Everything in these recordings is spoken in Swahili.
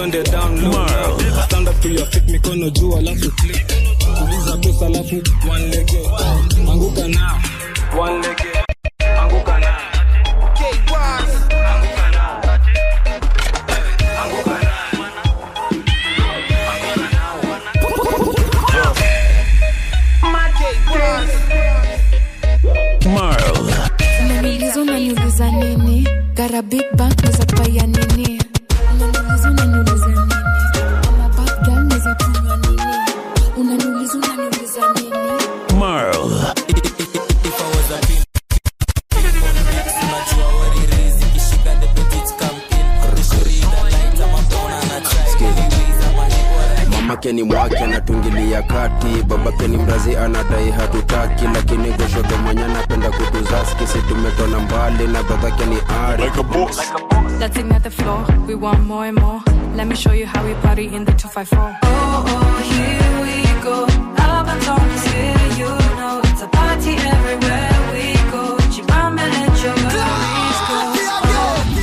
twende down low stand up to your feet mikono juu alafu click tuliza pesa alafu one lege anguka na one lege anguka na Marl. unaniuliza unaniuliza nini gara big bank neza paya nini unaniuliza unaniuliza nini ama bad girl neza kunywa nini unaniuliza unaniuliza nini Marl. mamake ni mwake anatungilia kati babake ni mrazi anadai hatutaki lakini goshodo mwenye anapenda kutuzaski si tumetona mbali na dadhake ni ari Let's ignite the floor. We want more and more. Let me show you how we party in the 254. Oh, oh, here we go. Alabama is here, you know. It's a party everywhere we go. Chibamba, let your worries go.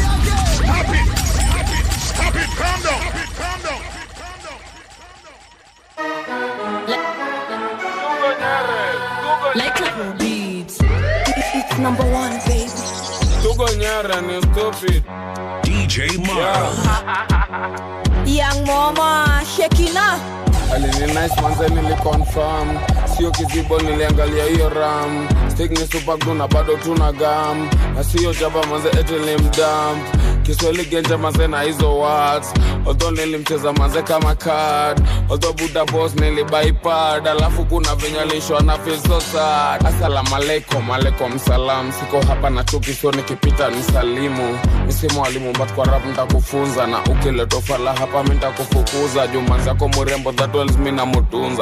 like beats it's number one baby tuko nyara ni stupid DJ Marl. Young mama Shekina alini nice manze niliconfirm sio kizibo niliangalia hiyo ram stik ni supagdu na bado tuna gam na sio jaba manze etilimdamp kiswahili genje manze na hizo words although nilimcheza manze kama card although buda boss nilibaipad alafu kuna vinyalishwa na feel so sad asalamu alaikum alaikum salam siko hapa na chuki sio nikipita ni salimu misimu walimu but kwa rap ntakufunza na ukiletofala hapa mi ntakufukuza jumanzako murembo that wells mi namutunza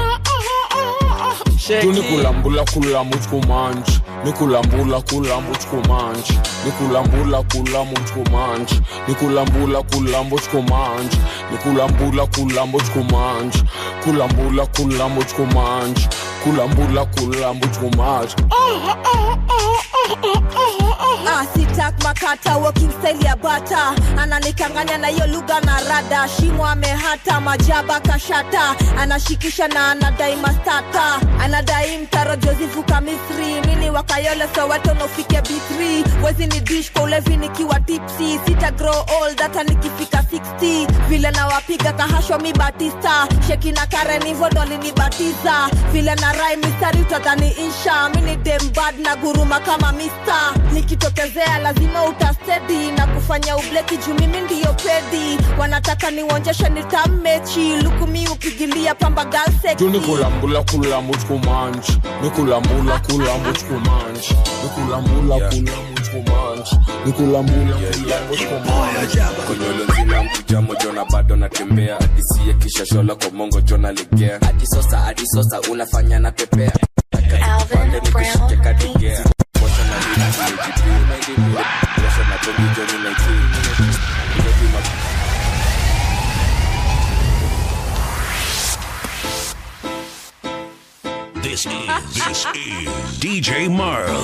tu ni kulambula kula muchkumanch ni kulambula kula muchkumanch ni kulambula kula muchkumanch ni kulambula kula muchkumanch ni kulambula kula muchkumanch kulambula kula muchkumanch kulambula kula muchkumanch Ah, sitak makata walking style ya bata ananikanganya na hiyo lugha na rada shimo amehata majaba kashata anashikisha na anadai mastata anadai mtaro jozivuka misri mini wakayole soweto nofike b3 wezi ni dish kwa ulevi nikiwa tipsi sita grow old hata nikifika 60 vile nawapiga kahashwa mi batista sheki na karen hivo ndo alinibatiza vile na rai mistari utadhani insha mini dembad na guruma kama mista nikitokezea lazima utastedi na kufanya ubleki juu mimi ndiyo pedi wanataka niuonjeshe nitamechi lukumi upigilia pamba tu ni galseki kulambula kula muchkumanch ni kulambula kula muchkumanch ni kulambula kula muchkumanch ni kulambula kula muchkumanch konyolo nzima mkuja mojo na bado natembea adisiye kisha shola kwa mongo jona legea hadi sosa hadi sosa unafanya na pepea Alvin Brown kadigea Washa na lina kimejipi Washa na bongi joni na iki Ilobi ma This is, this is DJ Marl.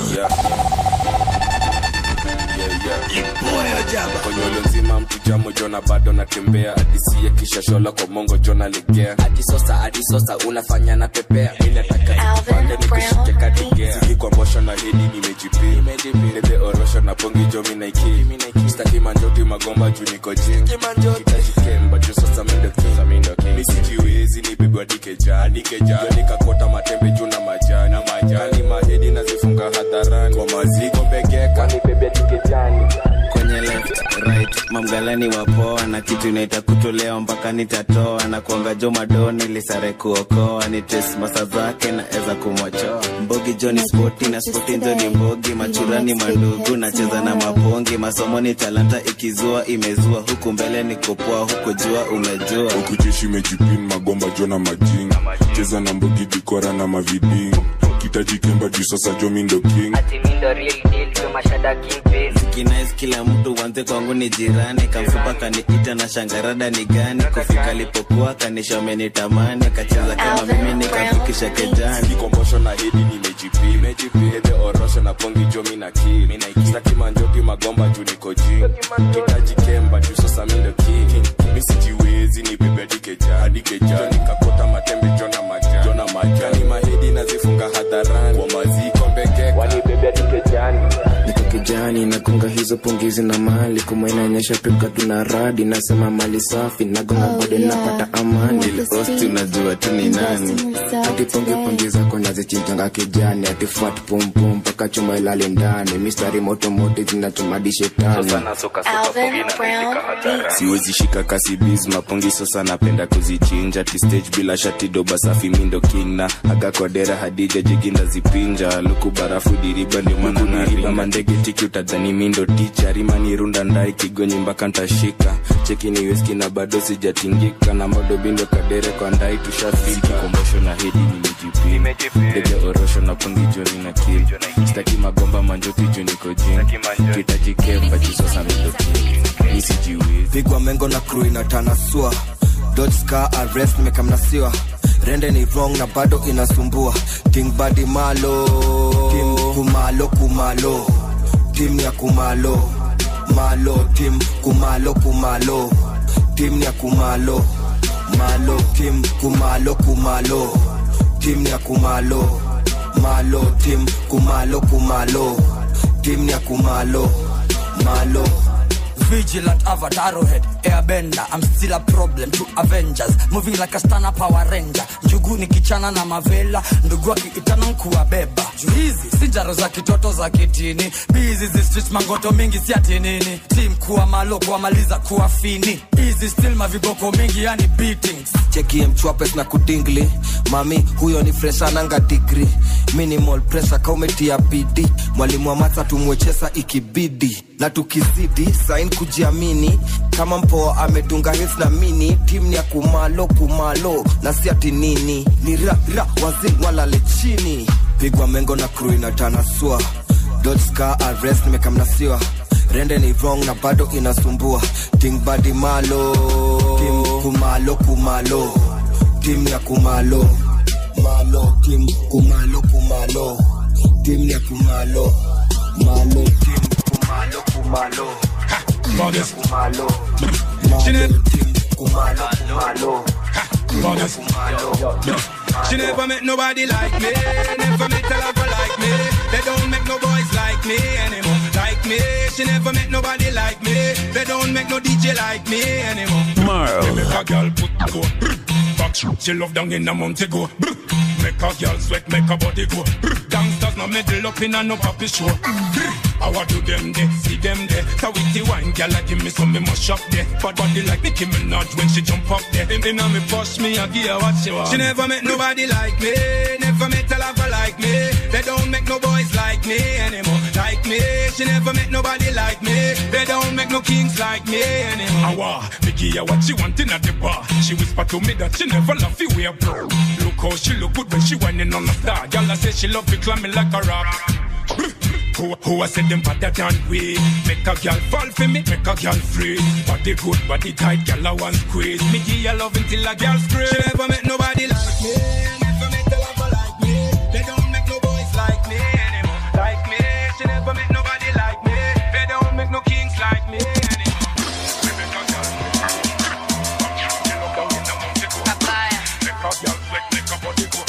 konyolo nzima mkuja mojo na bado natembea adisiye kisha shola kwa mongo jona legea hadi sosa hadi sosa unafanya na pepea minataka Alvin nikushike Brown kadigea kwa mbosho na hedi nimejipi nebe orosho na pongi jo minaiki staki manjoti magomba juu niko jing kitajikemba juu sasa mendoki misijiwezi nipigwa dikeja dikeja nikakota matembe juu na majani na majani mahedi nazifunga hadharani kwa maziko mbegeka nibebea dikejani kwenye left right mamgalani wapoa na kitu inaita kutolewa mpaka nitatoa na kuanga jo madoni lisare kuokoa ni tes masa zake na eza kumwachoa mbogi joni spoti na spoti njo ni mbogi machurani mandugu nacheza na mapongi masomo ni talanta ikizua imezua huku mbele ni kupoa huku jua umejua huku jeshi imejipin magomba jona majing cheza na mbogi dikora na maviding kitajikemba juu sasa jomindo king kinais kila mtu wanze kwangu ni jirani kamfupa kaniita na shangarada ni gani kufika lipokuwa kanishomenitamani kacheza kama mimi nikafikisha kejani kikombosho na hedi nimejipi hede orosho na pongi jo mina ki staki manjoki magomba juu niko jing kitajikemba juu sasa mindo king misiji kejani kakota matembe jona majani jona majani mahedi nazifunga hadharani kwa maziko mbekeka wanibebea dikejani niko kijani nagonga hizo pungizi na mali kumainanyesha pika tuna radi nasema mali safi nagonga bado napata amani ile osti unajua tu ni nani hati pongi pongi zako nazichinjanga kijani hati fat pumpum mpaka chuma ilale ndani mistari moto moto zinachomadi shetani siwezi shika kasi biz mapongi sasa napenda kuzichinja ti stage bila shati doba safi mindo king na aga kwa dera hadija jiginda zipinja luku barafu diriba ndio maana nariba mandege tiki utadhani mindo ticha rima ni runda ndai kigonyi mpaka ntashika cheki ni weski na bado sijatingika na modo bindo kadere kwa ndai tushafika kombosho na hedi nimejipima ndege orosho na pongi joni na kili staki magomba manjoki juu niko jini kitaji kemba jisosa mindo king nisijiwezi pigwa mengo na crew inatanasua dotska arrest mekamnasiwa rende ni wrong na bado inasumbua king badi malo tim kumalo kumalo tim ya kumalo malo tim kumalo kumalo tim ya kumalo malo tim kumalo kumalo tim ya kumalo malo tim kumalo kumalo tim ya kumalo malo Vigilant avatar head, airbender. I'm still a problem to Avengers. Moving like a stana power ranger. Njugu ni kichana na mavela, ndugu akiitana nkuwabeba. Juu hizi si jaro za kitoto za kitini, bizi zi street mangoto mingi si ati nini. Team kuwa malo kuwamaliza kuwa fini. Easy still maviboko mingi yani beatings. chekie mchwapes na kudingli mami huyo ni freshananga digri minimal pressure kaumetia bidi mwalimu wa matha tumwechesa ikibidi na tukizidi sain kujiamini kama mpoa amedunga hits na mini tim ni ya kumalo kumalo na si ati nini ni ra ra wazin walale chini pigwa mengo na crew inatanasua dotska arrest nimekamnasiwa rende ni wrong na bado inasumbua ting badi malo tim kumalo kumalo tim ya kumalo malo tim kumalo kumalo tim ya kumalo malo tim kumalo kumalo tim ya kumalo malo tim kumalo kumalo tim ya kumalo She never met nobody like me, never met a lover like me. They don't make no boys like me anymore. Like me, she never met nobody like me. They don't make no DJ like me anymore. Marl. They make a girl put go. brr, Back she love down in a month ago. brr, Make a girl sweat, make a body go. brr, Gangsters no middle up in a no puppy show. brr, I want do them there, see them there. So with the wine, girl, I give me some, me must shop there. Bad body like Nicki Minaj when she jump up there. In, in a me push me, I give her what she want. She never met nobody like me, never met a lover like me. They don't make no boys like me anymore. Like me, she never met nobody like me. They don't make no kings like me anymore. Awa, me give her what she want in at the bar. She whisper to me that she never love you wear bro. Look how she look good when she whining on the star. Girl, I say she love me climbing like a rock. Who, who I said them better than we Make a girl fall for me, make a girl free Body good, body tight, girl I want squeeze Me give you love until a girl scream She never met nobody like me Never met a lover like me They don't make no boys like me anymore Like me, she never met nobody like me They don't make no kings like me anymore Me make a girl She look down in the mountain go Make a girl sweat, make a body go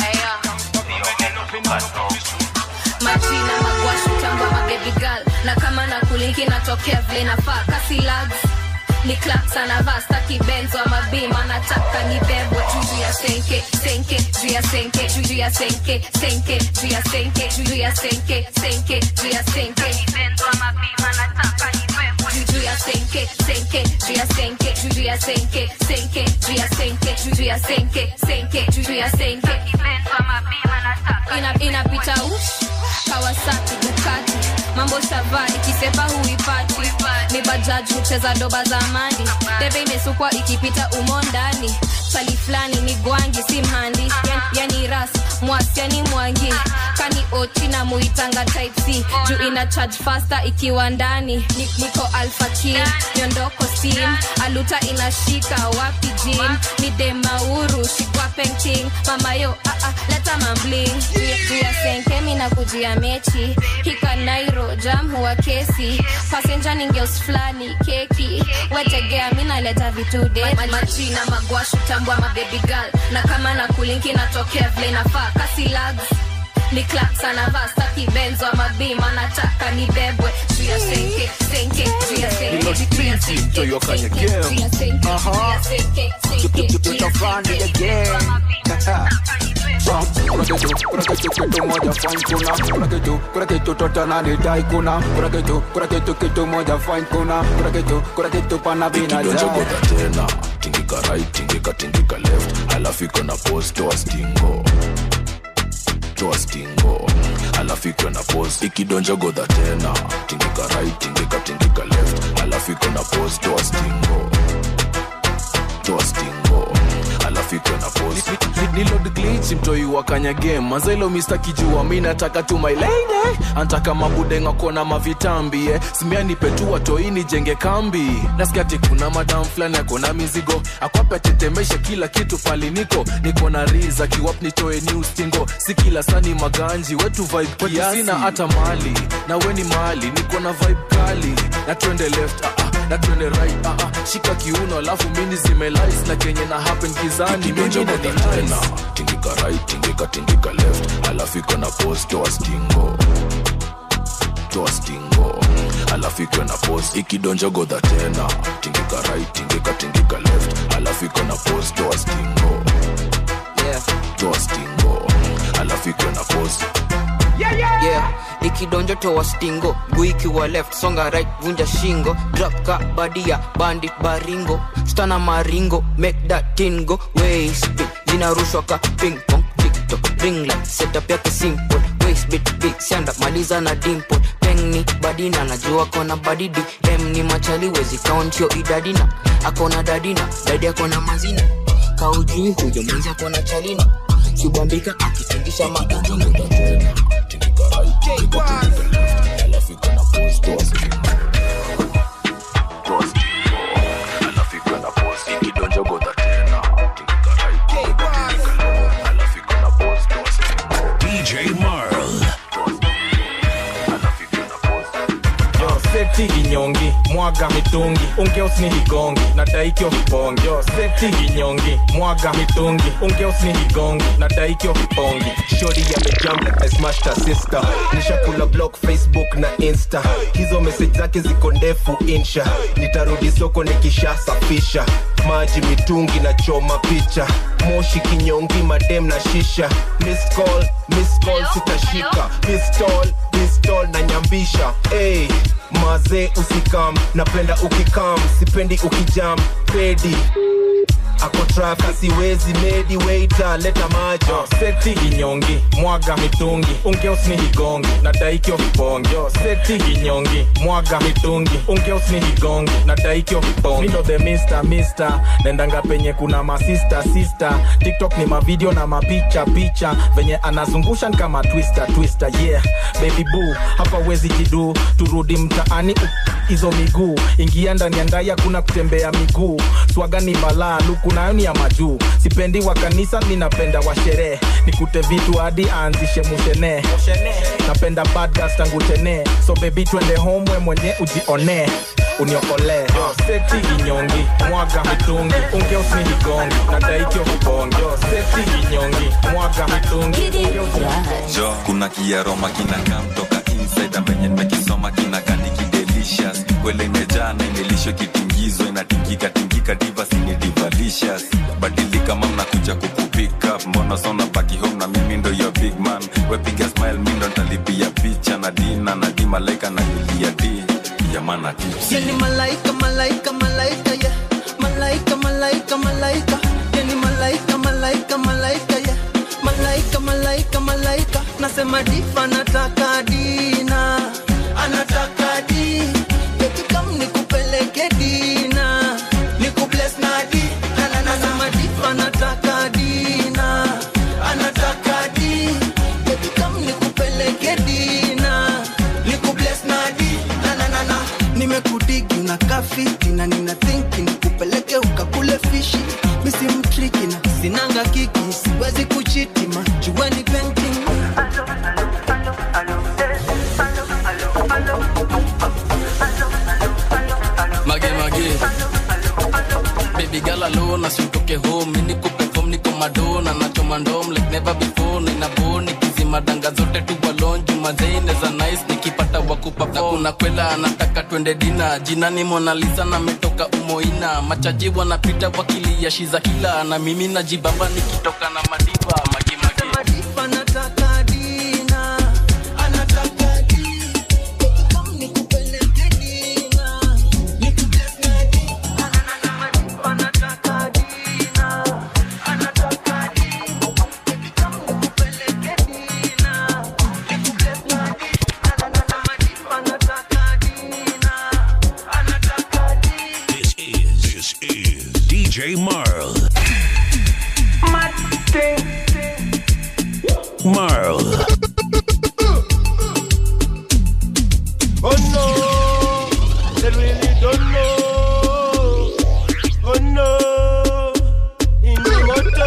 majina magwashu tamba mabebi girl na kama na kulinki natokea vile nafaa kasi lags ni claps anavaa staki benzo ama bima nataka nibebwe juu ya senke senke juu ya senke juu ya senke senke juu ya senke juu ya senke senke juu ya senke benzo ama bima nataka nibebwe juu ya senke senke juu ya senke juu ya senke senke juu ya senke juu ya senke senke juu ya senke benzo ama bima nataka ina inapita ush Kawasaki Ducati mambo shava ikisepa huipati ni bajaji hucheza doba za amani debe imesukwa ikipita umo ndani chali fulani ni gwangi si mhandi yani, yani ras mwasi yani mwangi kani ot na muitanga type c juu ina charge faster ikiwa ndani Ni- niko alfakin nyondoko steam aluta inashika wapi jim ni demauru shikwa penting mamayo ah, ah, leta mambling jua senkemi na kujia mechi hika nairo jam huwa kesi pasenja ningeus fulani keki wetegea mi naleta vitu de majina magwashu tambwa mabebi girl na kama na kulinki natokea vile nafaa kasi lags ni clap sana vasta kibenzo mabima nataka nibebwe juu ya senke senke juu ya senke Hilo juu ya spiti, senke, Toyo Kanye senke, Game. juu ya senke, juu ya Aha. senke, senke, juu ya Tutafanya senke, again. kuna kitu kuna kitu kitu moja fine kuna kuna kitu kuna kitu totana ni dai kuna kuna kitu kuna kitu kitu moja fine kuna kuna kitu kuna kitu pana bina kidonjo dai goda tena tingika right tingika tingika left alafu iko na pose toa stingo toa stingo alafu iko na pose ikidonjo godha tena tingika right tingika tingika left alafu iko na pose toa stingo toa stingo alafu iko na pose nilod glitch mtoi wa kanya game mazelo mista kijua mi nataka tu my lady antaka mabudenga kona mavitambi eh. simia nipetua toi nijenge kambi nasikia ati kuna madam fulani akona mizigo akwape tetemeshe kila kitu pali niko niko na riza kiwap nitoe new stingo si kila sani maganji wetu vibe kiasi sina hata mali na weni mali niko na vibe kali na twende left ah, ah, na twende right ah, ah. shika kiuno alafu mini zimelais na kenye na happen gizani kidonjo mimi godha na tena tingika right tingika tingika left alafu iko na pose toa stingo toa stingo alafu iko na pose ikidonjo godha tena tingika right tingika tingika left alafu iko na pose toa stingo toa stingo alafu iko na pose yeah ikidonjo towa stingo guikiwa left songa right vunja shingo drop ka badia bandit baringo stana maringo make that tingo waistbit zinarushwa ka ping pong tiktok ringla setup yake simple waistbit big sanda maliza na dimple pengni badina najua kona badidi em ni machali wezi kauntio idadina akona dadina dadi akona mazina kaujui huyo mwenzi akona chalina kibambika akitingisha makadina alafu iko na pose toa stingo toa stingo alafu iko na pose ikidonjo godha tena tingika right tingika tingika left alafu iko na pose toa stingo DJ Marl. yo seti kinyongi mwaga mitungi ungeusni higongi na daikyo hipongi yo seti kinyongi mwaga mitungi ungeusni higongi na daikyo hipongi shori yamejam like I smashed her sister nishakula block facebook na insta hizo message zake ziko ndefu insha nitarudi soko nikishasafisha maji mitungi na choma picha moshi kinyongi madem na shisha miss call miss call sitashika pistol pistol na nyambisha hey, mazee usikam napenda ukikam sipendi ukijam pedi ako traffic siwezi medi waiter leta maji yo seti kinyongi mwaga mitungi ungeusni higongi na daikyo hipongi yo seti kinyongi mwaga mitungi ungeusni higongi na daikyo hipongi mindo the mister mister nendanga penye kuna masista sister tiktok ni mavideo na mapicha picha venye anazungusha ni kama twister twister yeah baby boo hapa wezi jidu turudi mtaani u- hizo miguu ingia ndani ya ndai hakuna kutembea miguu swaga ni balaa luku nayo ni ya majuu sipendi wa kanisa ninapenda wa sherehe nikute vitu hadi aanzishe mushene napenda badgas tangu tene so bebi twende home we mwenye ujione uniokolee yo seti kinyongi mwaga mitungi ungeusni higongi na daikyo vibongi yo seti kinyongi mwaga mitungi jo kuna kiaroma kinakaa mtoka inside venye nimekisoma kinakandiki delicious kwele imejaa na imelishwa kitingizwa inatingika tingika divas ni divalicious badilika mam nakuja kukupick mbona sona baki home na mimi ndo your big man wepiga smile mi ndo ntalipia picha na dina na di malaika na yulia di yamana tips Yani malaika, malaika, malaika, yeah. Malaika, malaika, malaika. Yani malaika, malaika, malaika, yeah. Malaika, malaika, malaika. Nasema diva nataka dina. Anataka di. Baby come nikupeleke dina. Nikubless na di. Na, na, na, Nasema diva nataka dina. Anataka di. Baby come nikupeleke unakaa fiti na nina thinki nikupeleke ukakule fishi misi mtriki na sinanga kiki siwezi kuchitima jueni painting mage mage baby girl alone asitoke home mimi niko perform niko madona nachoma ndom like never before nina boni kizima danga zote tu balon juma zaine za nice nikipata wakupa na kuna kwela anataka twende dina jina ni Mona Lisa na metoka umoina machaji wanapita wakilia shiza kila na mimi najibamba nikitoka na madiva mage mage anataka dina anataka This is DJ Marl. Marl. Oh no, they really don't know. Oh no, in the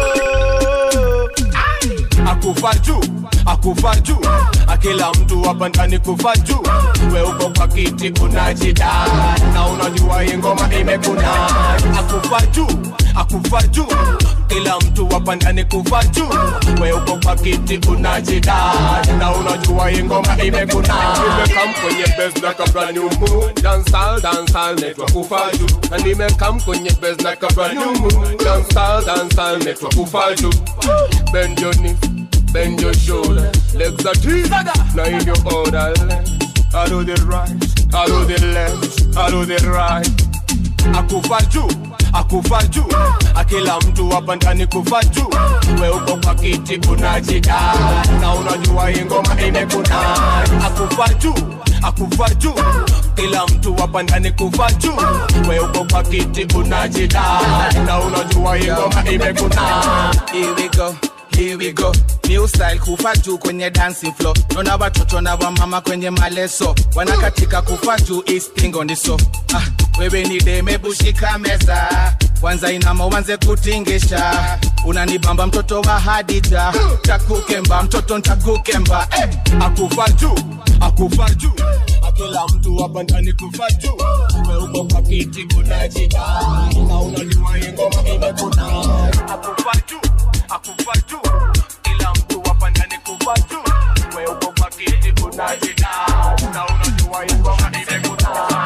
moto. Akufa juu, akufa juu, akila mtu hapa ndani kufa juu. We uko kwa kiti unajida na unajua hii ngoma imekuna. Akufa juu, akufa juu, kila mtu hapa ndani kufa juu. We uko kwa kiti unajida na unajua hii ngoma imekuna. Nimekam kwenye base na kabla new moon, dancehall dancehall network kufa juu, na nimekam kwenye base na kabla new moon, dancehall dancehall network kufa juu. Bend your knees, bend your shoulder, legs are deep, now in your order. I do the right, I do the left, I do the right. Akufa juu, akufa juu, akila mtu hapa ndani kufa juu. We uko kwa kiti unajida na unajua hii ngoma imekuna. Akufa juu, akufa juu, kila mtu hapa ndani kufa juu. We uko kwa kiti unajida na unajua hii ngoma imekuna. Here we go. Here we go new style kufa juu kwenye dancing floor naona watoto na wamama kwenye maleso wanakatika kufa juu istingo ndiso ah, wewe ni demebushika meza kwanza inama uanze kutingisha unanibamba mtoto wa hadija takukemba mtoto ntakukemba eh. akufa juu akufa juu akila mtu hapa ndani kufa juu weuko kwa kiti kunajida na unajua hii ngoma imekuna akufa juu akufa juu kila mtu hapa ndani kufa juu weuko kwa kiti kunajida na unajua hii ngoma imekuna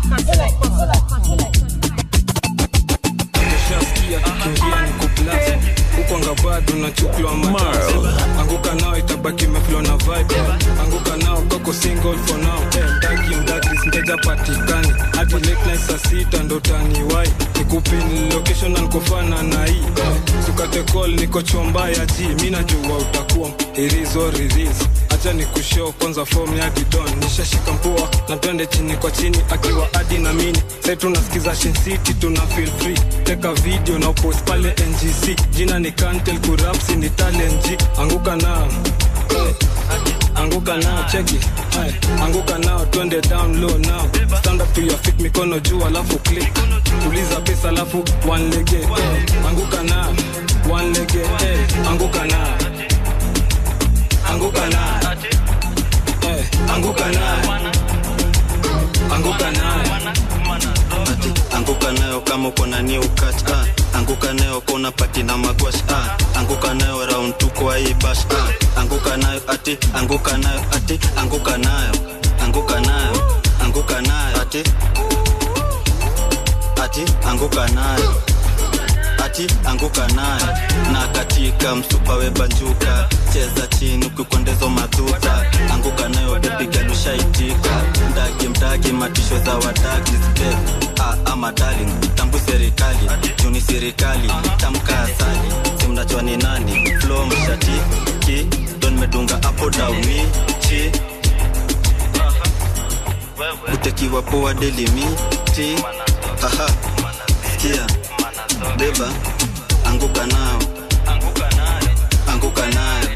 Ukishasikia kikiingia ni kublast huko anga bado nachuklwa matasi anguka nao itabaki meflo na vibe anguka nao koko single for now eh, mdagi mdagi mteja patikani hadi late night saa sita ndo taniwai nikupin location na nikofana na hii eh, sukate call niko chomba ya ji mi najua utakuwa irizo riris acha ni kushow kwanza form ya didon nishashika mpua na twende chini kwa chini akiwa adi na mini sai tunasikiza Shin City tuna feel free teka video na post pale ngc jina ni kantel kurapsi ni talent anguka nao Eh, anguka nao cheki Aye, anguka nao twende down low now stand up to your feet mikono juu alafu click tuliza pesa alafu one lege eh, anguka nao one lege eh, anguka nao anguka nao eh, anguka nao anguka nao ati anguka nayo kama uko na new catch ah. anguka nayo kona pati na magwash ah. anguka nayo round tu kwa hii bash ah. anguka nayo ati anguka nayo ati anguka nayo anguka nayo anguka nayo ati ati anguka nayo ati anguka nayo na katika msupa webanjuka cheza chini ukikwendezo madhuta anguka nayo bebigalushaitika mdagi mdagi matisho za wadagi step ah, ama darling tambu serikali juni serikali tamka asali simnachwa ni nani flo mshati ki don medunga apo dauni chi utekiwa poa delimiti haha sikia beba anguka nao anguka nayo anguka nayo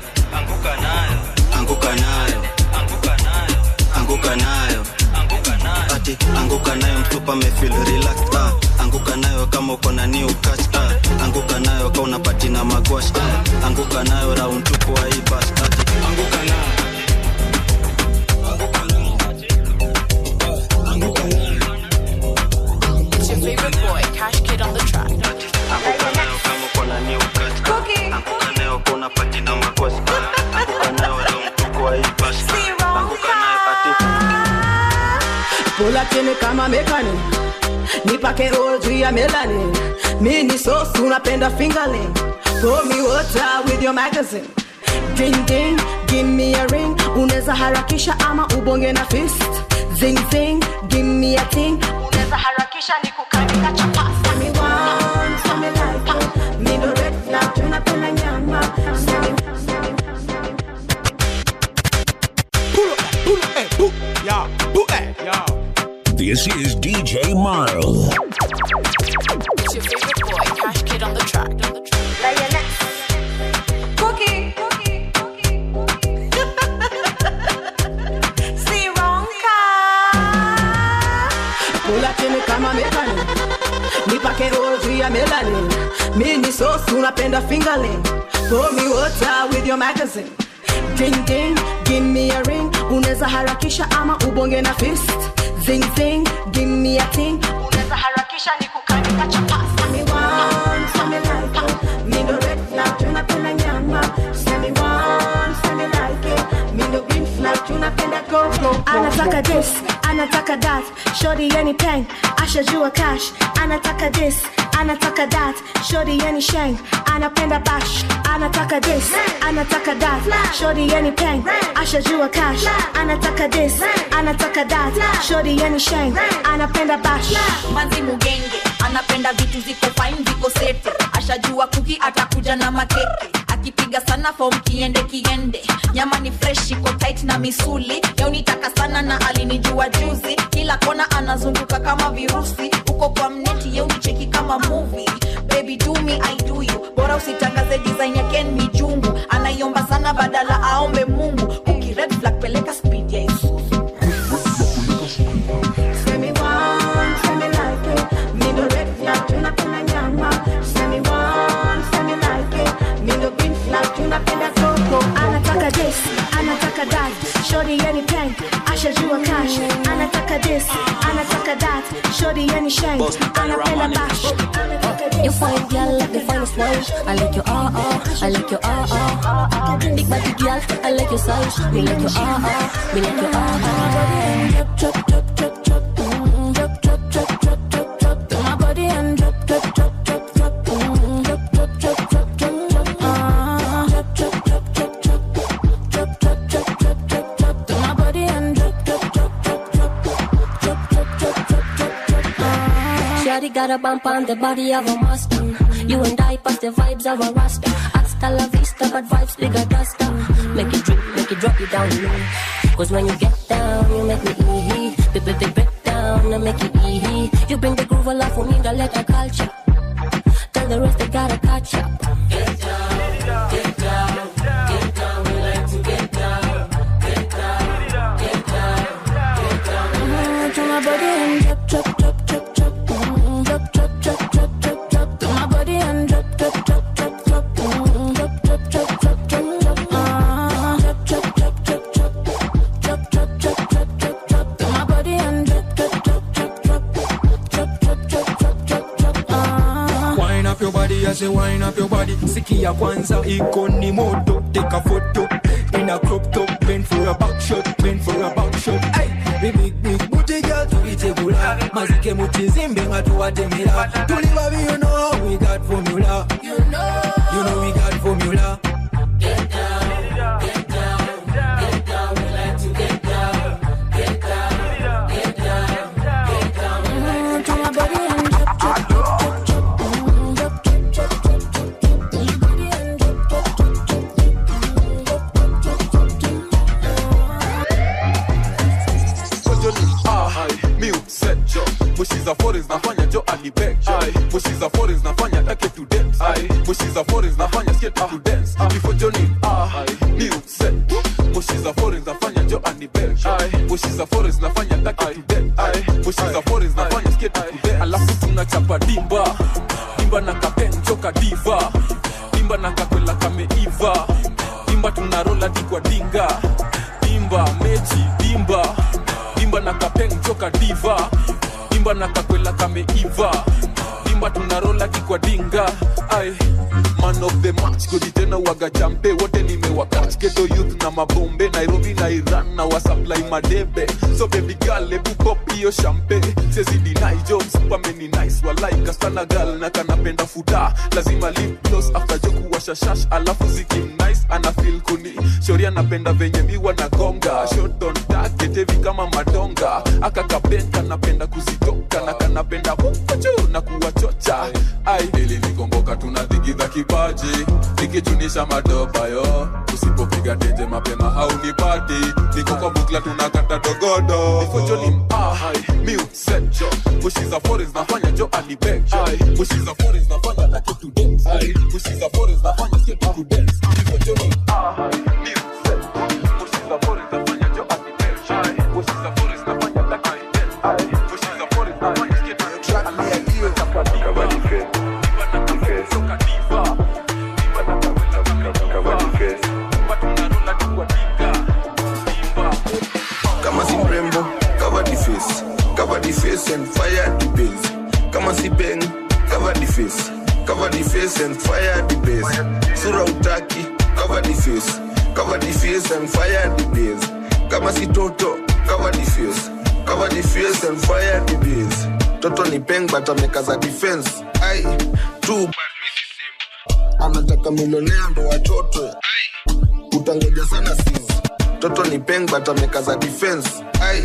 anguka nayo ati anguka nayo msupa hapa mefil relaxed ah. anguka nayo kama uko na new catch ah. anguka nayo kama unapati na magwash ah. anguka nayo round tupo wa hii bash ati anguka nayo It's your favorite boy, Cash Kid on the track. anguka nayo kama uko na new catch ah. anguka nayo kama unapati na magwash ah. anguka nayo round tupo wa hii bash ah. anguka nayo ati Pula chini kama mekani nipake oil juu ya melanin mi ni sosi unapenda fingerling pour me water with your magazine ding ding give me a ring unaweza harakisha ama ubonge na fist zing zing give me a ting unaweza harakisha ni kukanika chapasa mi want some like mi ndo red flag tunapenda nyama Yeah, yeah. This is DJ Marl. It's your favorite boy, Cash Kid on the track. Cookie, cookie, Si ronca. Pula chini kama mekani nipake oil juu ya melanin mi ni sosi unapenda fingerling pour me water with your magazine ding ding give me a ring unaweza harakisha ama ubonge na fist zing zing give me a ting unaweza harakisha ni kukanika chapasa mi want some like it mi ndo red flag tunapenda nyama semi want semi like it mi ndo green flag tunapenda gogo anataka this anataka that shori yeni peng ashajua cash anataka this anataka that shori yeni sheng anapenda bash anataka this anataka that shori yeni peng ashajua cash anataka this anataka that shori yeni sheng anapenda bash manzi mugenge anapenda vitu ziko fine viko sete ashajua kuki atakuja na makeke akipiga sana fom kiende kiende nyama ni fresh iko tight na misuli yaunitaka sana na alinijua juzi kila kona anazunguka kama virusi uko kwa mneti yeunicheki kama movie baby do me i do you bora usitangaze design ya ken mijungu anaiomba sana badala aombe mungu kuki red flag peleka speed ya isuzu Semi want, semi like it. Me no red flag, tunapenda nyama. Semi want, semi like it. Me no green flag, tunapenda coco. anataka this anataka that shori yeni peng ashajua cash anataka this anataka that shori yeni sheng anapenda bash You fine girl like the finest wine. I like your ah ah, I like your ah ah. Big body girl, I like your size. Me like your ah ah, me like your ah ah. Drop, drop, drop, drop, drop. Mm, Drop, drop, drop, drop, drop, drop. To my body and drop, drop, drop, drop, drop. Mm, Drop, drop, drop, drop, drop, drop. Ah, drop, drop, drop, drop, drop. Drop, drop, drop, drop, drop, drop. To my body and drop, drop, drop, drop, drop. Drop, drop, drop, drop, drop, drop. Ah. Shawty got a bump on the body of a Mustang. You and I pass the vibes of a Rasta. Hasta la vista, but vibes bigger duster. Make it drip, make it drop you down low. Cause when you get down, you make me ee The the the break down and make it ee You bring the groove alive for me, the letter culture. Tell the rest they gotta catch up. Get down, get down, get down. We like to get down, get down, get down, get down. Mm, to my body and drop, drop, drop, drop, drop. Mm, drop, drop, drop, drop, drop, drop. To my body and drop, drop, drop, drop, drop. Mm, drop, drop, drop, drop, drop, drop. Ah, drop, drop, drop, drop, drop. Drop, drop, drop, drop, drop, drop. To my body and drop, drop, drop, drop, drop. Drop, drop, drop, drop, drop, drop. Ah. Wine up your body, I say wine up your body. Sikia kwanza iko ni moto, take a photo. In a crop top, bend for a back shot, bend for a back shot. Hey, we big big booty girl tuitegula, mazike mutizimbe nga tuwatemera. Tuli babi, you know how we got formula. You know, you know we got formula. Get down, get down, get down. We like to get down, get down, get down, get down. Mm, to my body and drop, drop, drop, drop, drop. Mm, drop, drop, drop, drop, drop, drop. To my body and drop, drop, drop, drop, drop. Mm, drop, drop, drop, drop, drop. mi upset jo mushiza foreigns nafanya jo alibek jo mushiza foreigns nafanya take to dance mushiza foreigns nafanya skate to dance before johnny ah mi upset mushiza foreigns nafanya jo alibek jo mushiza foreigns nafanya take to dance mushiza foreigns nafanya skate skate alafu tunachapa dimba dimba na kapenjoka diva dimba na kakwela kameiva dimba tunarola dikwa dinga dimba mechi dimba dimba na kapenjoka diva dimba na kakwela kameiva dimba tunarola dikwa dinga ai man of the match godi tena waga champe wote nimewakach geto youth na mabombe nairobi na iran na wasupply madebe so baby girl ebu pop hiyo champe sezidi naijo msupameni nice walaika sana gal na kanapenda futa lazima lip gloss after joku washashash alafu zikim nice ana feel kuni shori anapenda venye miwa na gonga shot on target heavy kama madonga akakabenka napenda kuzitoka na kanapenda hukuchu na kuwachocha ai ili nikomboka tunadhigidha kipaji nikichunisha madopa yo usipopiga teje mapema haunipati niko kwa bukla tunakata dogodo nifojoni miusejo bushiza forest nafanya jo alibejo bushiza forest nafanya lake to dance bushiza forest nafanya skate to dance nifojoni bushiza forest nafanya jo alibejo bushiza forest nafanya lake to dance bushiza forest nafanya skate to dance Cover the face. The face. Cover the face. kama si mrembo cover the face cover the face and fire the base kama si beng cover the face cover the face and fire the base sura utaki cover the face cover the face and fire the base kama si toto cover the face cover the face and fire the base toto ni peng but amekaza defense ai too bad anataka milionea ndo watoto utangoja sana sisi toto ni peng but amekaza defense ai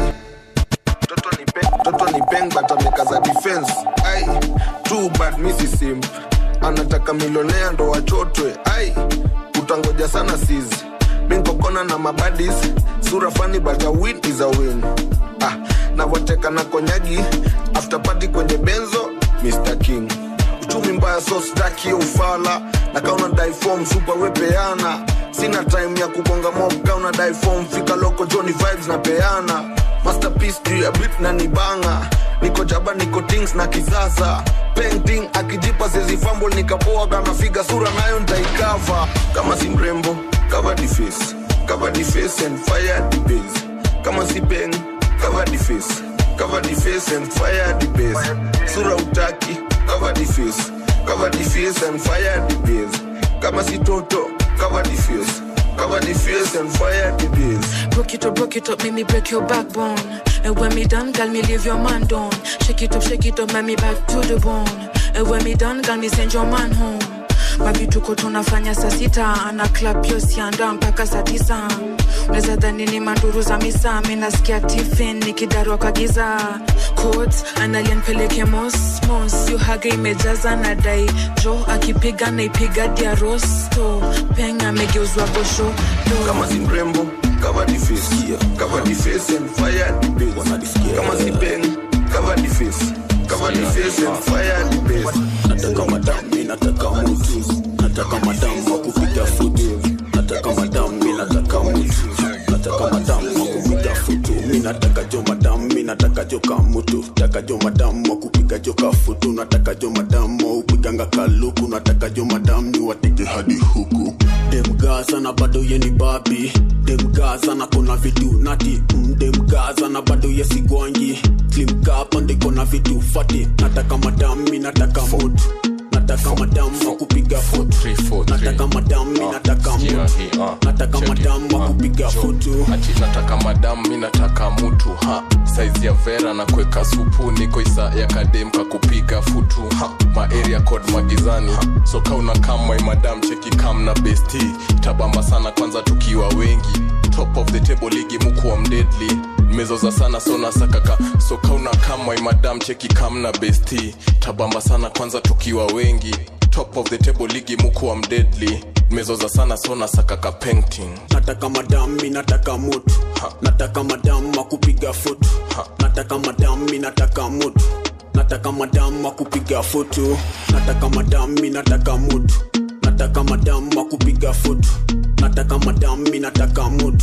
toto ni peng toto ni peng but amekaza defense ai too bad misi simp anataka milionea ndo wachotwe ai utangoja sana sisi minkokona na mabadis sura fani but a win is a win ah, navoteka na konyagi after party kwenye benzo mr king uchumi mbaya so staki hiyo ufala na kauna difom super wepeana sina time ya kugonga mob kauna difom fika loko joni vibes na peana masterpiece juu ya bit na nibanga niko jaba niko tings na kisasa painting akijipa sezi fumble nikapoa kana figa sura nayo ntaikava kama si mrembo cover the face cover the face and fire the base kama si peng cover the face cover the face and fire the base sura utaki cover the face cover the face and fire the base kama si toto cover the face cover the face and fire the base Broke it up, broke it up, make me break your backbone. And when me done, girl, me leave your man down. Shake it up, shake it up, make me back to the bone. And when me done, girl, me send your man home. mavituko tunafanya saa sita ana klap yosianda mpaka saa tisa unaweza dhani ni manduru za misa mi nasikia tifin nikidarwa kwa giza Codes, analia nipeleke mosmos yuhaga imejaza na dai jo akipiga naipiga diarosto peng amegeuzwa gosho kama si mrembo cover the face cover the face and fire the base kama si peng cover the face cover the face and fire the base nataka madami nataka mutu nataka madamu wa kupiga futu nataka madamu mi nataka mutu nataka madamu wa kupiga futu mi nataka jo madamu mi nataka jo kamutu nataka jo madamu wa kupiga jo kafutu nataka jo madamu wa upiganga kaluku nataka jo madamu ni wateke hadi huku demgaza na bado yeni babi demgaza na kona vitu nati mm, demgaza na bado yesigwangi klimkapa ndikona vitu fati nataka madamu mi nataka mutu nataka madamu wa kupiga futu nataka madamu mi nataka mutu nataka madamu wa kupiga futu ati nataka madamu mi nataka mutu ha saizi ya vera na kuweka supu niko isa ya kadem kakupiga futu ha maeria code magizani so kauna kamwai madam cheki kam na besti tabamba sana kwanza tukiwa wengi top of the table ligi mukuwa mdedli mezoza sana sona sakaka so kauna kamwai madam cheki kam na besti tabamba sana kwanza tukiwa wengi top of the table ligi mukuwa mdedli mezoza sana sona sakaka painting nataka madamu mi nataka mutu nataka madamu wa kupiga futu nataka madamu mi nataka mutu nataka madamu wa kupiga futu nataka madamu mi nataka mutu nataka madamu wa kupiga futu nataka madamu mi nataka mutu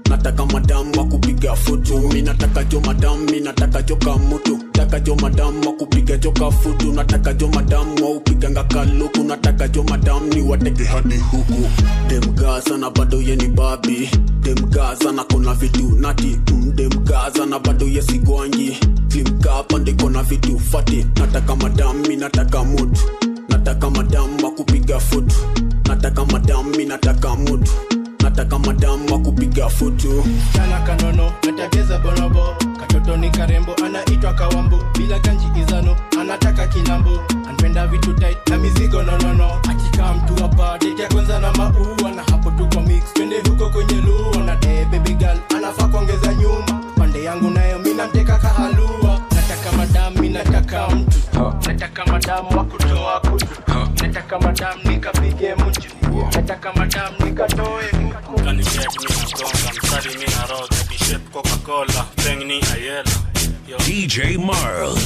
nataka madamu wa kupiga futu mi nataka jo madamu mi nataka jo kamutu nataka jo madamu wa kupiga jo kafutu nataka jo madamu wa upiganga kaluku nataka jo madamu ni wateke hadi huku demgaza na bado yeni babi demgaza na kona vitu nati mm, demgaza na bado yesigwangi klimkapa ndiko na vitu fati nataka madamu mi nataka mutu nataka madamu wa kupiga futu nataka madamu mi nataka mutu nataka madamu wa kupiga futu kana kanono natageza bonobo katoto ni karembo anaitwa kawambo bila ganji izano anataka kilambo anpenda vitu tight na mizigo nonono akikaa mtu hapa date ya kwanza na maua na hapo tuko mix twende huko kwenye lua na de baby girl anafaa kuongeza nyuma pande yangu nayo mi namteka kahalua nataka madamu mi nataka mtu nataka madamu wa kutoa kutu nataka madamu nikapige mtu nataka madamu nikatoe huku kanishep ninagonga mstari minaroga bishep coca-cola peng ni ayela Yo. DJ Marl.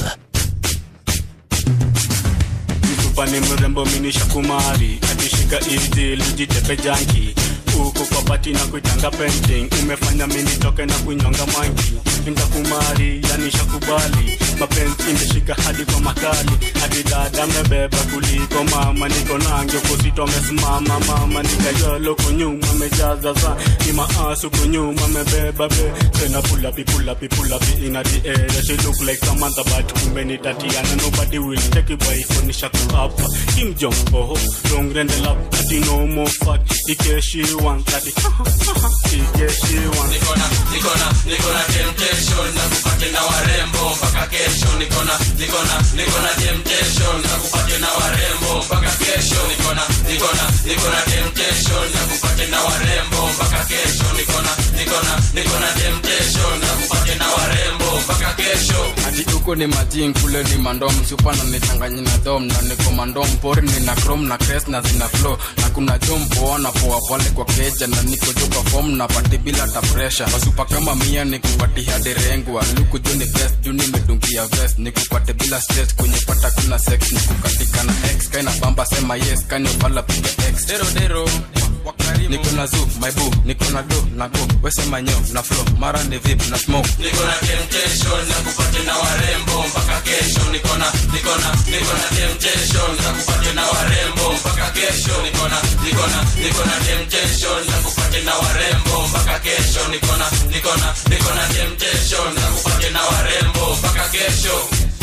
mtupa ni mrembo minisha kumari akishika izi lijitepe janki huku kwa pati na kuitanga painting umefanya mini toke na kunyonga mangi nitakumari yani shakubali mapenzi imeshika hadi kwa makali hadi dada mebeba kuliko mama niko nange kusito amesimama mama nikayolo kunyuma mejaza za ni maasu kunyuma mebeba be tena pulapi pulapi pulapi ina the air she look like Samantha but kumbe ni Tatiana nobody will take it by phone shakuapa Kim Jong oh long rende lap ati no more fuck ike she want ati ike she want nikona nikona nikona temptation na kupate na warembo mpaka kesho nikona nikona nikona temptation na kupate na warembo mpaka kesho nikona nikona nikona temptation na kupate na warembo mpaka kesho nikona nikona nikona temptation na kupate na warembo mpaka kesho ati huko ni majing kule ni mandom supana nichanganyi na dom na niko mandom pori nina chrome na crest na zina flow na kuna jom poa na poa pale kwa keja na niko joka form na pati bila ta pressure wasupa kama mia nikupati hadi rengwa luku jo ni best juu nimedungia vest nikupate bila stress kwenye pata kuna sex nikukatika na x kaina bamba sema yes kaniopala piga x dero dero niko na zoo my boo niko na do na go wesema nyo na flow mara ni vip na smoke nikona temptation na kupate na warembo mpaka kesho nikona nikona nikona temptation na kupate na warembo mpaka kesho nikona nikona nikona temptation na kupate na warembo mpaka kesho nikona nikona nikona temptation na kupate na warembo mpaka kesho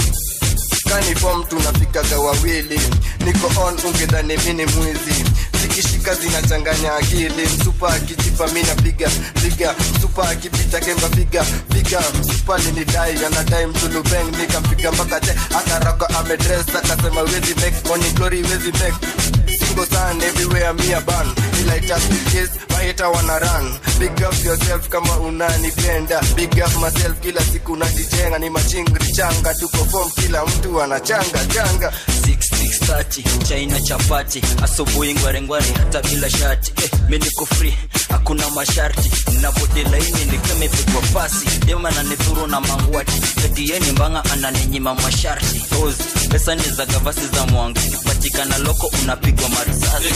kanifom tunafikaga wawili niko on ungedhani mini mwizi zikishika zinachanganya akili msupa akijipa mi napiga piga msupa akipita kemba piga piga msupa linidai anadai msulubeng nikampiga mpaka te akaraka amedres akasema wezi make money glory wezi make single sun everywhere me a ban ila itafikis maheta wana run big up yourself kama unanipenda big up myself kila siku najijenga ni machingri changa tuko form kila mtu anachanga changa 6630 chaina chapati asubuhi ngwarengware hata bila shati eh, mi niko free hakuna masharti nabodi laini nikemepigwa pasi dema nanidhuru na mangwati etieni mbanga ananinyima masharti Ozi, pesa ni za gavasi za mwangu kipatikana loko unapigwa marisasi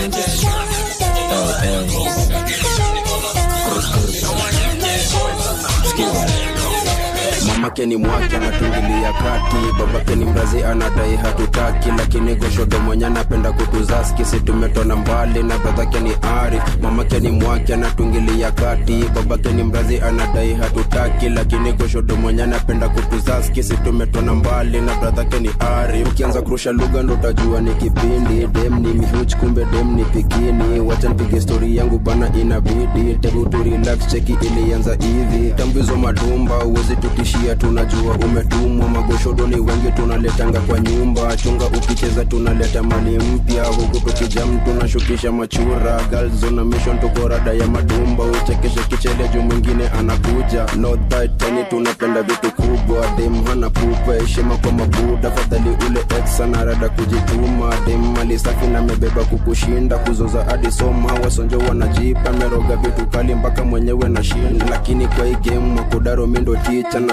mamake ni mwake anatungilia kati babake ni mrazi anadai hatutaki lakini goshodo mwenye anapenda kutuzaski si tumetona mbali na bradhake ni ari mamake ni mwake anatungilia kati babake ni mrazi anadai hatutaki lakini goshodo mwenye anapenda kutuzaski si tumetona mbali na bradhake ni ari ukianza kurusha lugha ndo utajua ni kipindi dem ni mihuch kumbe dem ni pikini wacha nipige stori yangu bana inabidi tebu tu relax cheki ilianza hivi tambizo madumba uwezi tutishia tunajua umetumwa magoshodo ni wengi tunaletanga kwa nyumba chunga ukicheza tunaleta mali mpya huku tukijam tunashukisha machura galzona mission tuko rada ya madumba uchekeshe kichele juu mwingine anakuja not that tani tunapenda vitu kubwa dem hana pupa heshima kwa mabuda fadhali ule ex ana rada kujituma dem mali safi na mebeba kukushinda kuzoza hadi soma wasonjo wanajipa meroga vitu kali mpaka mwenyewe na shinda lakini kwa hii game makodaro mindo ticha napeleka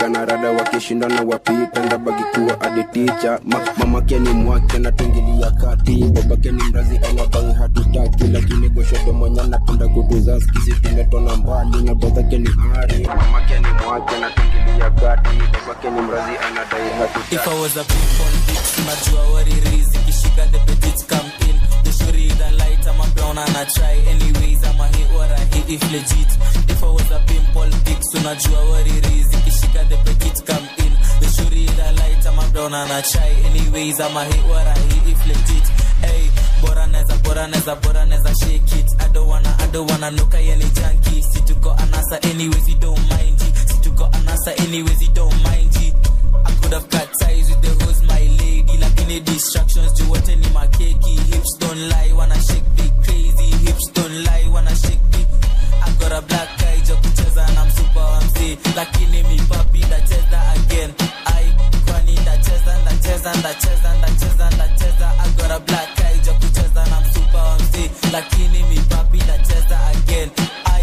kana rada wakishindana wapita ndabaki kuwa aditicha Ma, mamake ni mwake natungilia kati babake ni mrazi anabai hatutaki lakini goshodo mwenye napenda kutuza skisi tumetona mbali na babake ni ari mamake ni mwake natungilia kati babake ni mrazi anadai hatutaki If I was a people bitch, unajua what it is Ikishika the petite come in The shuri the light, I'm a brown and I try Anyways, I'm a hit what I hit if legit If I was a pimple bitch, unajua what it is Ikishika the petite come in The shuri the light, I'm a brown and I try Anyways, I'm a hit what I hit if legit Hey, bora neza, bora neza, bora neza shake it I don't wanna, I don't wanna nuka yani junkie Si tuko anasa anyways, you don't mind it Si tuko anasa anyways, you don't mind it I could have cut ties with the hoes, my lady. Like any distractions, do what any my cakey. Hips don't lie, wanna shake big crazy. Hips don't lie, wanna shake big. I got a black eye, ja kucheza and I'm super MC. Lakini mi papi, ndacheza again. I kwani ndacheza, ndacheza, ndacheza, ndacheza, ndacheza. I got a black eye, ja kucheza and I'm super MC. Lakini mi papi, ndacheza again. I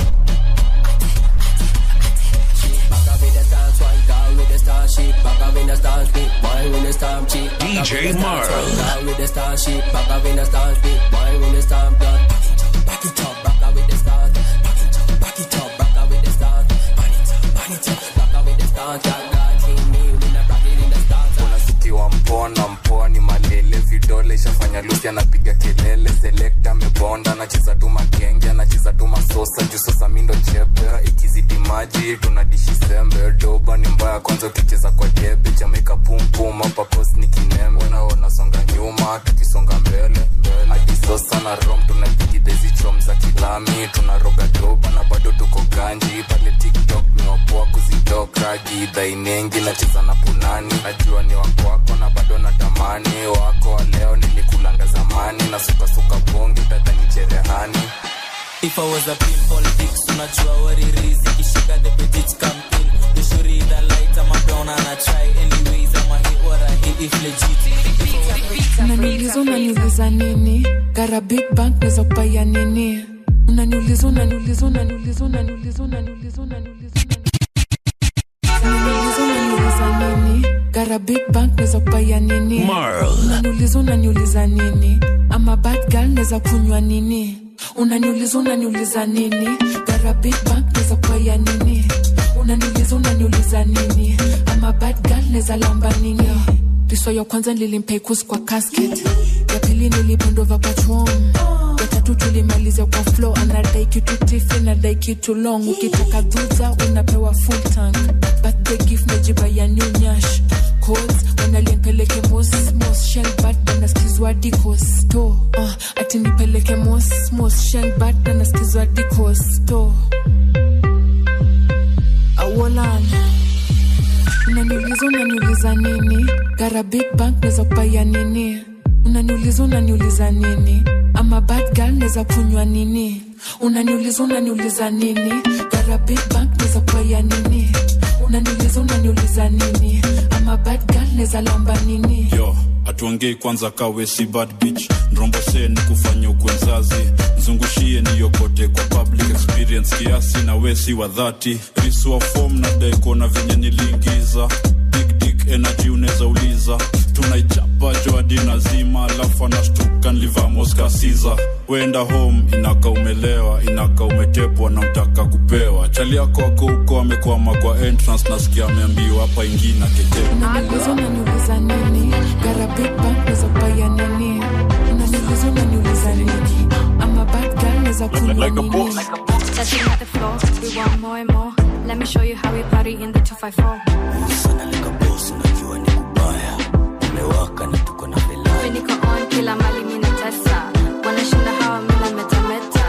DJ Marl. with the star shit, back up in the star spit, boy with the star blood. Back it up, back up with the stars. Back it up, back it up, back up with the stars. Burn it up, burn it up, back up with the stars. God, God, team me, we not rock it in the stars. unasikiwa mpona mpoa ni malele vidole ishafanya lusi anapiga kelele selekta amebonda anacheza tu makenge anacheza tu masosa juu sasa mindo chebe ikizidi maji tunadishi sembe doba ni mbaya kwanza ukicheza kwa debe jamaica pumpum hapa post ni kinembe unaona songa nyuma tukisonga mbele mbele hadi sasa na rom tunapigidezi chom za kilami tunaroga doba na bado tuko ganji pale tiktok niwapoa kuzitoka gidha inengi nacheza na punani najua ni wakwako na bado natamani wako wa leo nilikulanga zamani na sukasuka bongi tadhani cherehani If I was a pimple fix, unajua what it is. Ikishika the petite come in. The shuri the light, I'm a brown and I try. Anyways, I'm a hit what I hit if legit. unaniuliza unaniuliza nini gara big bank naweza kupaya nini unaniuliza unaniuliza unaniuliza unaniuliza unaniuliza unaniuliza unaniuliza unaniuliza nini gara big bank naweza kupaya nini Marl. unaniuliza unaniuliza nini ama bad girl naweza kunywa nini unaniuliza unaniuliza nini gara big bank naweza kupaya nini unaniuliza unaniuliza nini ama bad girl naweza lamba nini riso ya kwanza nilimpeikus kwa casket ya pili nilipendova patron ya tatu tulimalizia kwa flow anadai kitu tifi nadai kitu long ukitaka dhuza unapewa full tank birthday gift najiba ya new nyash codes wanalimpeleke mos mos shenbat anaskizwa dikos to uh, ati nipeleke mos mos shenbat anaskizwa dikos to awolan unaniuliza unaniuliza nini gara big bank naweza kupaya nini unaniuliza unaniuliza nini ama bad girl naweza kunywa nini unaniuliza unaniuliza nini gara big bank naweza kupaya nini unaniuliza unaniuliza nini ama bad girl naweza lamba nini yo atuongei kwanza kawe si bad bitch nrombose ni kufanya ukwe mzazi mzungushie niyokote kwa public experience kiasi na wesi wa dhati riswa fom na deko na venye niliingiza big dick energy unaweza uliza tunaichapa joadi nazima alafu anashtuka nlivamoscasiza wenda home inaka umelewa inaka umetepwa na mtaka kupewa chali yako ako huko amekwama kwa entrance nasikia ameambiwa hapa ingine keje unaniuliza unaniuliza nini gara big bank naweza kupaya nini unaniuliza unaniuliza nini ama bad girl naweza kunywa nini Touching at the floor, we want more and more. Let me show you how we party in the 254. We niko on kila mali mina tesa. Wanashinda hawa mina metameta.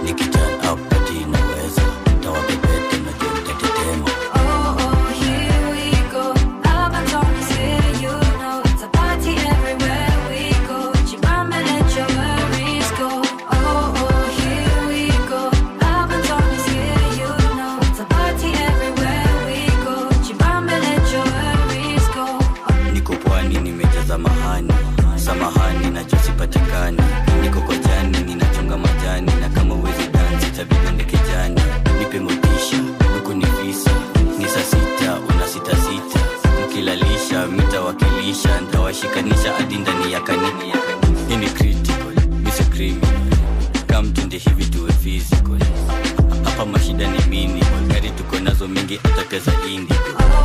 Oh, oh, here we go. Albaton is here, you know. It's a party everywhere we go. Chibamba, let your worries go. Oh, oh, here we go. Albaton is here, you know. It's a party everywhere we go. Chibamba, let your worries go. niko pwani nimejaza mahani samahani najosipati hapa mashida ni mini gari tuko nazo mingi atateza indi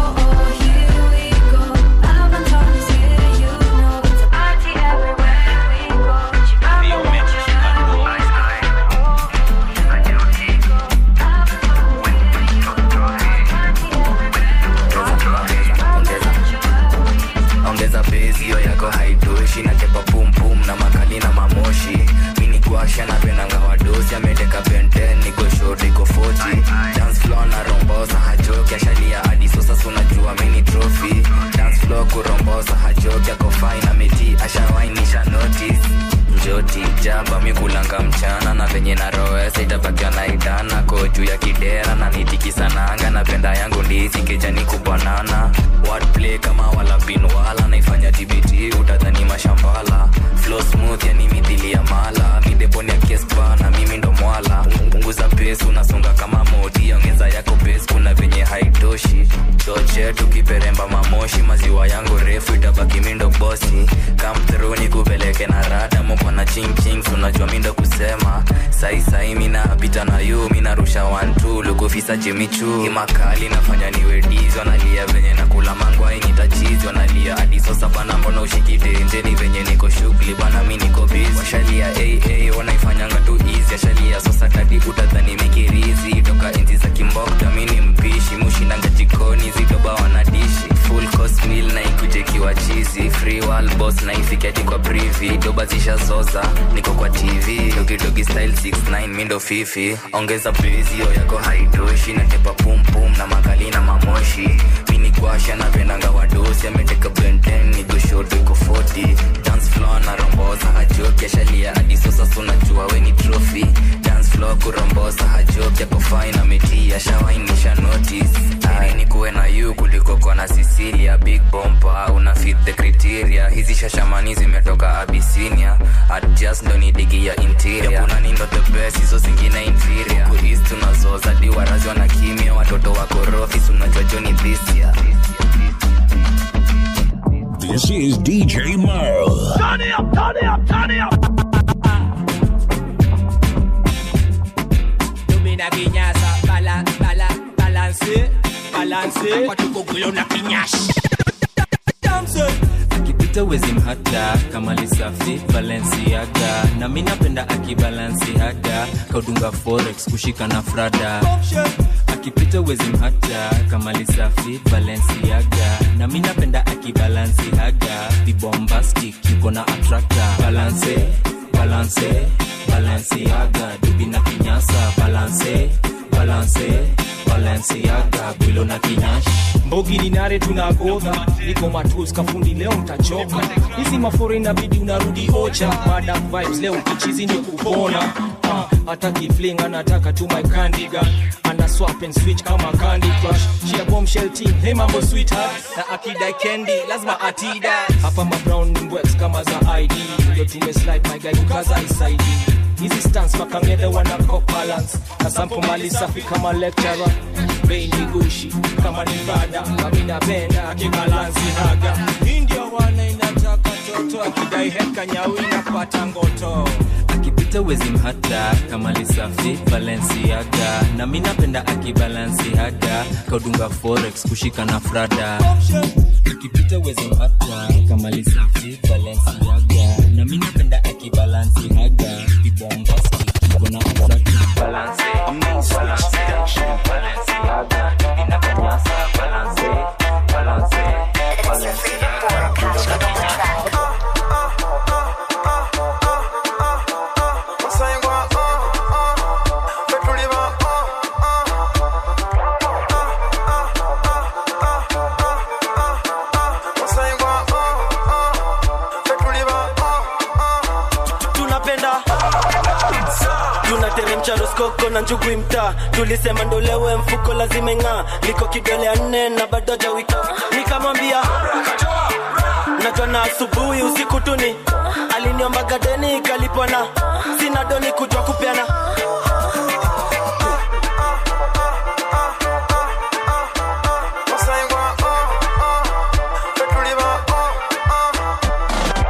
ongeza bezi hiyo yako haitoshi natepa pumpum na makali na mamoshi mini kwasha napendanga wadosi ameteka benten niko short iko 40 dance floor na rombosa hajoki ashalia hadi sasa sunajua mini trophy dance floor kurombosa hajoki ako fine ameti ashawainisha notice njoti jaba mikulanga mchana na venye na roesa itabakiwa na idana ko juu ya kidera na nitikisananga napenda yangu ndizi kejani kubanana wordplay kama wala bin wala naifanya tbt utadhani mashambala flow smooth yani mithili ya mala mideponi ya kespa na mimi ndo mwala punguza pesi unasonga kama modi ongeza yako bes kuna venye haitoshi choche tukiperemba mamoshi maziwa yangu refu itabaki mindo bosi kamthruni kupeleke na rada moko na chingching unajua mindo kusema sai sai mina pita na yu minarusha wantu lukufisa chimichu imakali nafanya niwe dizi wanalia venye nakula mangwa initachizi wanalia hadi sasa bana mbona ushikitenjeni venye niko shughuli bana mi niko bizi washalia aa wanaifanyanga tu easy ashalia sasa kadi utadhani mikirizi toka enzi za kimbokta mini mpishi mushindanga jikoni zidoba wanadishi full course meal na ikujekiwa chizi free wall boss na ifikati kwa privi doba zishazoza niko kwa tv dogidogi style 69 mindo fifi ongeza bezio yako haitoshi natepa pumpum na makali na mamoshi mini kwasha napendanga wadosi ameteka benten nigoshoto iko 40 dance floor na rombosa hajoki ashalia hadi sasa sunajua we ni trophy dance floor kurombosa hajoki ako fine ameti ashawainisha notice Ai, ni kuwe na yu kuliko kwa na sicilia big bompa una fit the criteria hizi shashamani zimetoka abisinia adjust ndo ni digi ya interior yakuna nindo the best hizo zingine inferior Huku east tunazoza di warazi wana kimya watoto wako rofis unajua joni dhisia This is DJ Merle. Turn it up, turn it up, turn it up. Domina kinyasa, bala, bala, balance, balance. Kwa tuko gulo na kinyash. akipita wezi mhata kama lisafi valenciaga na mi napenda akibalansi haga kaudunga forex kushika na frada akipita wezi mhata kama lisafi valenciaga na mi napenda akibalansi haga vibombastic yuko na attractor balance balance balenciaga dubi na kinyasa balance balance balenciaga gwilo na kinyash mbogi ni nare tunagodha niko matus kafundi leo mtachoka hizi mafore inabidi unarudi ocha madam vibes leo kichizi ni kupona Ah, hata kifling anataka tu my candy gun ana swap and switch kama candy crush she a bombshell team hey mambo sweetheart na akidai candy lazima atida hapa ma brown ni mbwex kama za id ndio tume slide my guy kukaza isaidi hizi stance makangede wana cop balance na sampo mali safi kama lecturer bendi gushi kama ni fada kamina benda akibalansi haga Hii ndio wana inataka toto akidai heka nyawi napata ngoto akipita wezi mhata kama lisafi valenciaga na mi napenda akibalansi haga kaudunga forex kushika na frada akipita wezi mhata kama lisafi valenciaga na mi napenda akibalansi haga vibombasti iko na attractive balance balance valenciaga inapanyasa balance balance tunapenda tunateremcha roskoko na njugui mtaa tulisema ndolewe mfuko lazima ng'aa liko kidole ya nne na bado jawika nikamwambia najua na asubuhi usiku tuni aliniomba gadeni ikalipwana sina doni kujwa kupeana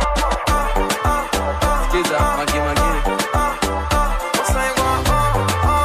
Skiza, magi magi.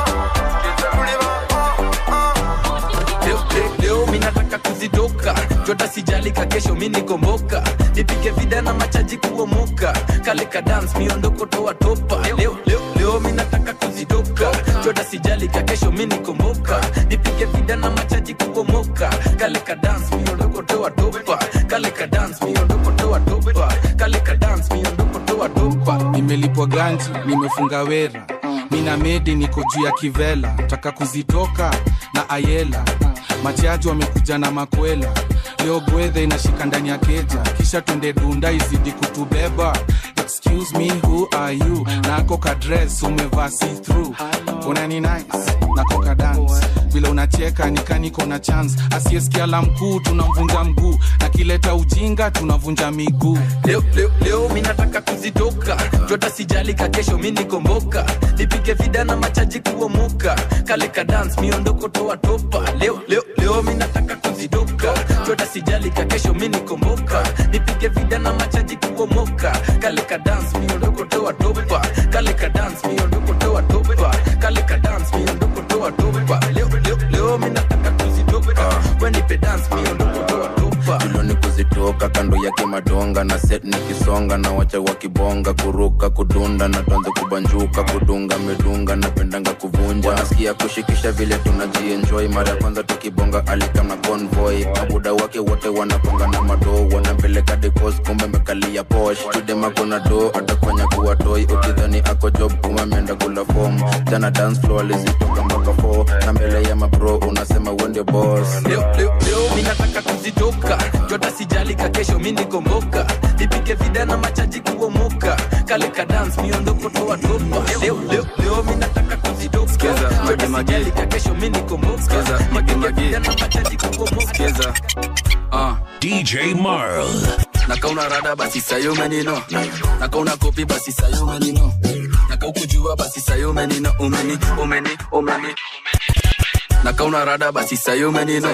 jota sijalika kesho mi nikomboka nipige vida na machaji kuomoka kale ka dance miondoko toa topa leo, leo, leo mi nataka kuzitoka jota sijalika kesho mi nikomboka nipige vida na machaji kuomoka kale ka dance miondoko toa topa kale ka dance miondoko toa topa kale ka dance miondoko toa topa nimelipwa ganji nimefunga wera mina medi niko juu ya kivela taka kuzitoka na ayela machaji wamekuja na makwela leo gwedhe inashika ndani ya keja kisha twende dunda izidi kutubeba excuse me who are you nako kadres umevaa see through unani nice nako kadance vile unacheka nikaniko na chance asiyesikia la mkuu tunamvunja mguu na kileta ujinga tunavunja miguu leo, leo, leo mi nataka kuzitoka jota sijalika kesho mi nikomboka nipige vida na machaji kuomoka kale ka dance miondoko toa topa leo, leo, leo mi nataka kuzitoka jota sijalika kesho mi nikomboka nipige vida na machaji kuomoka kale ka dance miondoko toa topa kale ka dance miondoko toa topa kale ka dance miondoko toa topa leo, leo, leo mi nataka kuzitoka wenipe dance miondoko toa topa tuloni kuzitoka kando yake madonga na set nikisonga na wacha wakibonga kuruka kudunda na tuanze kubanjuka kudunga medunga napendanga kuvunja wanasikia kushikisha vile tunajienjoy mara ya kwanza tukibonga alikam na convoy mabuda wake wote wanaponga na madoo wanapeleka dekos kumbe mekalia posh chudema kuna do atafanya kuwa toy ukidhani ako job kuma ameenda kula form jana dance floor alizitoka mpaka 4 na mbele ya mabro unasema wende boss leo, leo, leo mi nataka kuzitoka jota sijalika kesho mi nikomboka nipike vida na machaji kuomoka kale ka dance miondoko toa topa leo, leo, leo mi nataka kuzitoka jota sijalika kesho mi nikomboka nipike vida na machaji kuomoka uh. DJ Marl. nakauna rada basi sayo menino nakauna kopi basi sayo menino nakaukujua basi sayo menino umeni umeni umeni nakauna rada basi sayo menino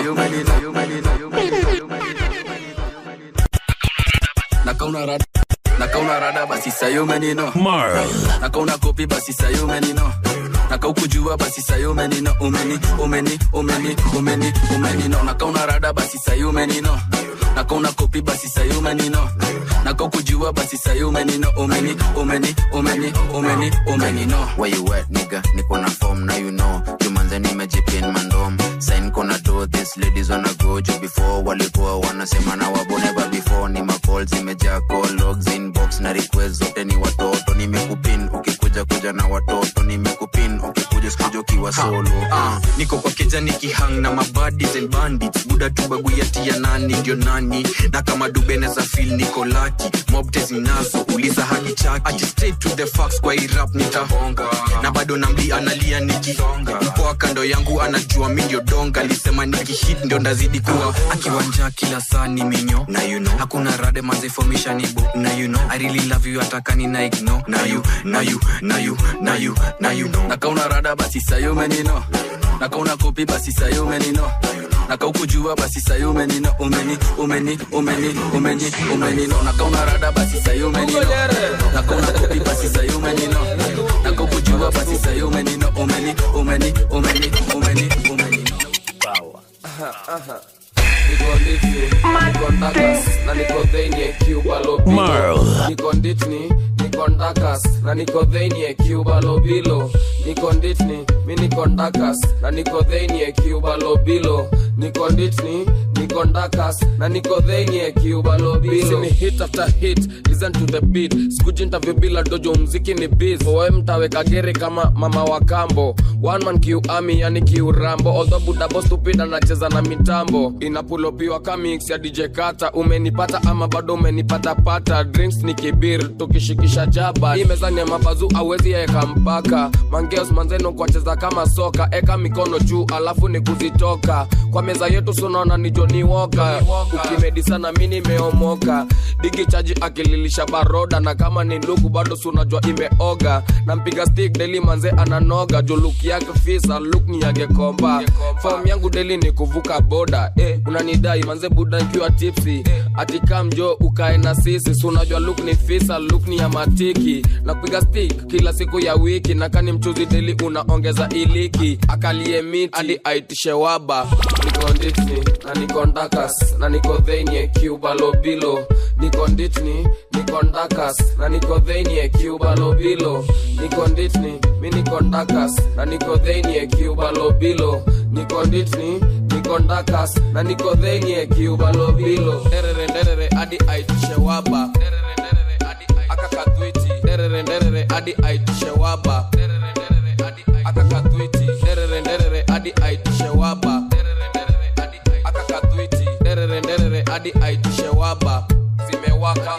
nakauna rada nakauna rada basi sayo menino Marl. nakauna kopi basi sayo menino nakaukujua basi sayo menino umeni umeni umeni umeni umenino nakauna rada basi sayo menino nakauna kopi basi sayo menino nakaukujua basi sayo menino umeni umeni umeni umeni umenino where you at nigga niko na form now you know jumanze nimejipin mandom sign kona do this ladies wanna go juu before walikuwa wanasema na waboneba before ni macall zimejaa call logs inbox na request zote ni watoto nimekupin ukikuja kuja na watoto nimekupin ukikuja sikuja ukiwa solo Ah, niko kwa keja nikihang na mabadis and bandits buda tu babu yati ya nani ndio nani na kama dubene za fil niko laki mobtes ninazo uliza hadi chaki Ati straight to the facts kwa hii rap nitahonga na bado namli analia nikisonga mpoa kando yangu anajua mi ndio donga alisema nikihit ndio ndazidi kuwa akiwanja kila saa ni minyo na you know hakuna rade mazifomisha nibo na you know i really love you atakani na ignore na you na you na you na you na you know nakauna rada basi sayo menino nakauna kopi basi sayo menino nakaukujua basi sayo menino umeni umeni umeni umeni umenino nakauna rada basi sayo menino nakauna kopi basi sayo menino nakaukujua basi sayo menino umeni umeni umeni umeni umenino niko nditni niko ndakas na niko dhenie cuba lobilo Marl. niko nditni niko ndakas na niko dhenie cuba lobilo niko nditni mi niko ndakas na niko dhenie cuba lobilo niko nditni niko ndakas na niko dhenie cuba lobilo ni hit after hit listen to the beat sikuji interview bila dojo mziki ni biz owe mtaweka gere kama mama wa kambo one man kiu ami yani kiu rambo although budabo stupid anacheza na mitambo inapulopiwa kamix ya dj kata umenipata ama bado umenipata pata drinks ni kibir tukishikisha jaba hii mezani ya mabazu awezi eka mpaka mangeos manzeno kwacheza kama soka eka mikono juu alafu ni kuzitoka kwa meza yetu sunaona ni joni woka ukimedi sana mi nimeomoka digi chaji akililisha baroda na kama ni ndugu bado sunajua imeoga na mpiga stick deli manze ananoga juu luk yake fisa luk ni yake komba fom yangu deli ni kuvuka boda eh, unanidai manze buda nkiwa tipsi atika mjo ukae na sisi sunajua luk ni fisa luk ni ya matiki na kupiga stick kila siku ya wiki na kani mchuzi deli unaongeza iliki akalie miti hadi aitishe waba niko nditni na niko ndakas na niko dhenie cuba lobilo niko nditni niko ndakas na niko dhenie cuba lobilo niko nditni mi niko ndakas na niko dhenie cuba lobilo niko nditni niko ndakas na niko dhenie cuba lobilo nderere nderere hadi aitishe waba Nderere, nderere, hadi akakadhwiti nderere nderere hadi aitishe waba Nderere, nderere, hadi akakadhwiti nderere nderere hadi aitishe waba Nderere, nderere, hadi akakadhwiti nderere nderere hadi aitishe waba zimewaka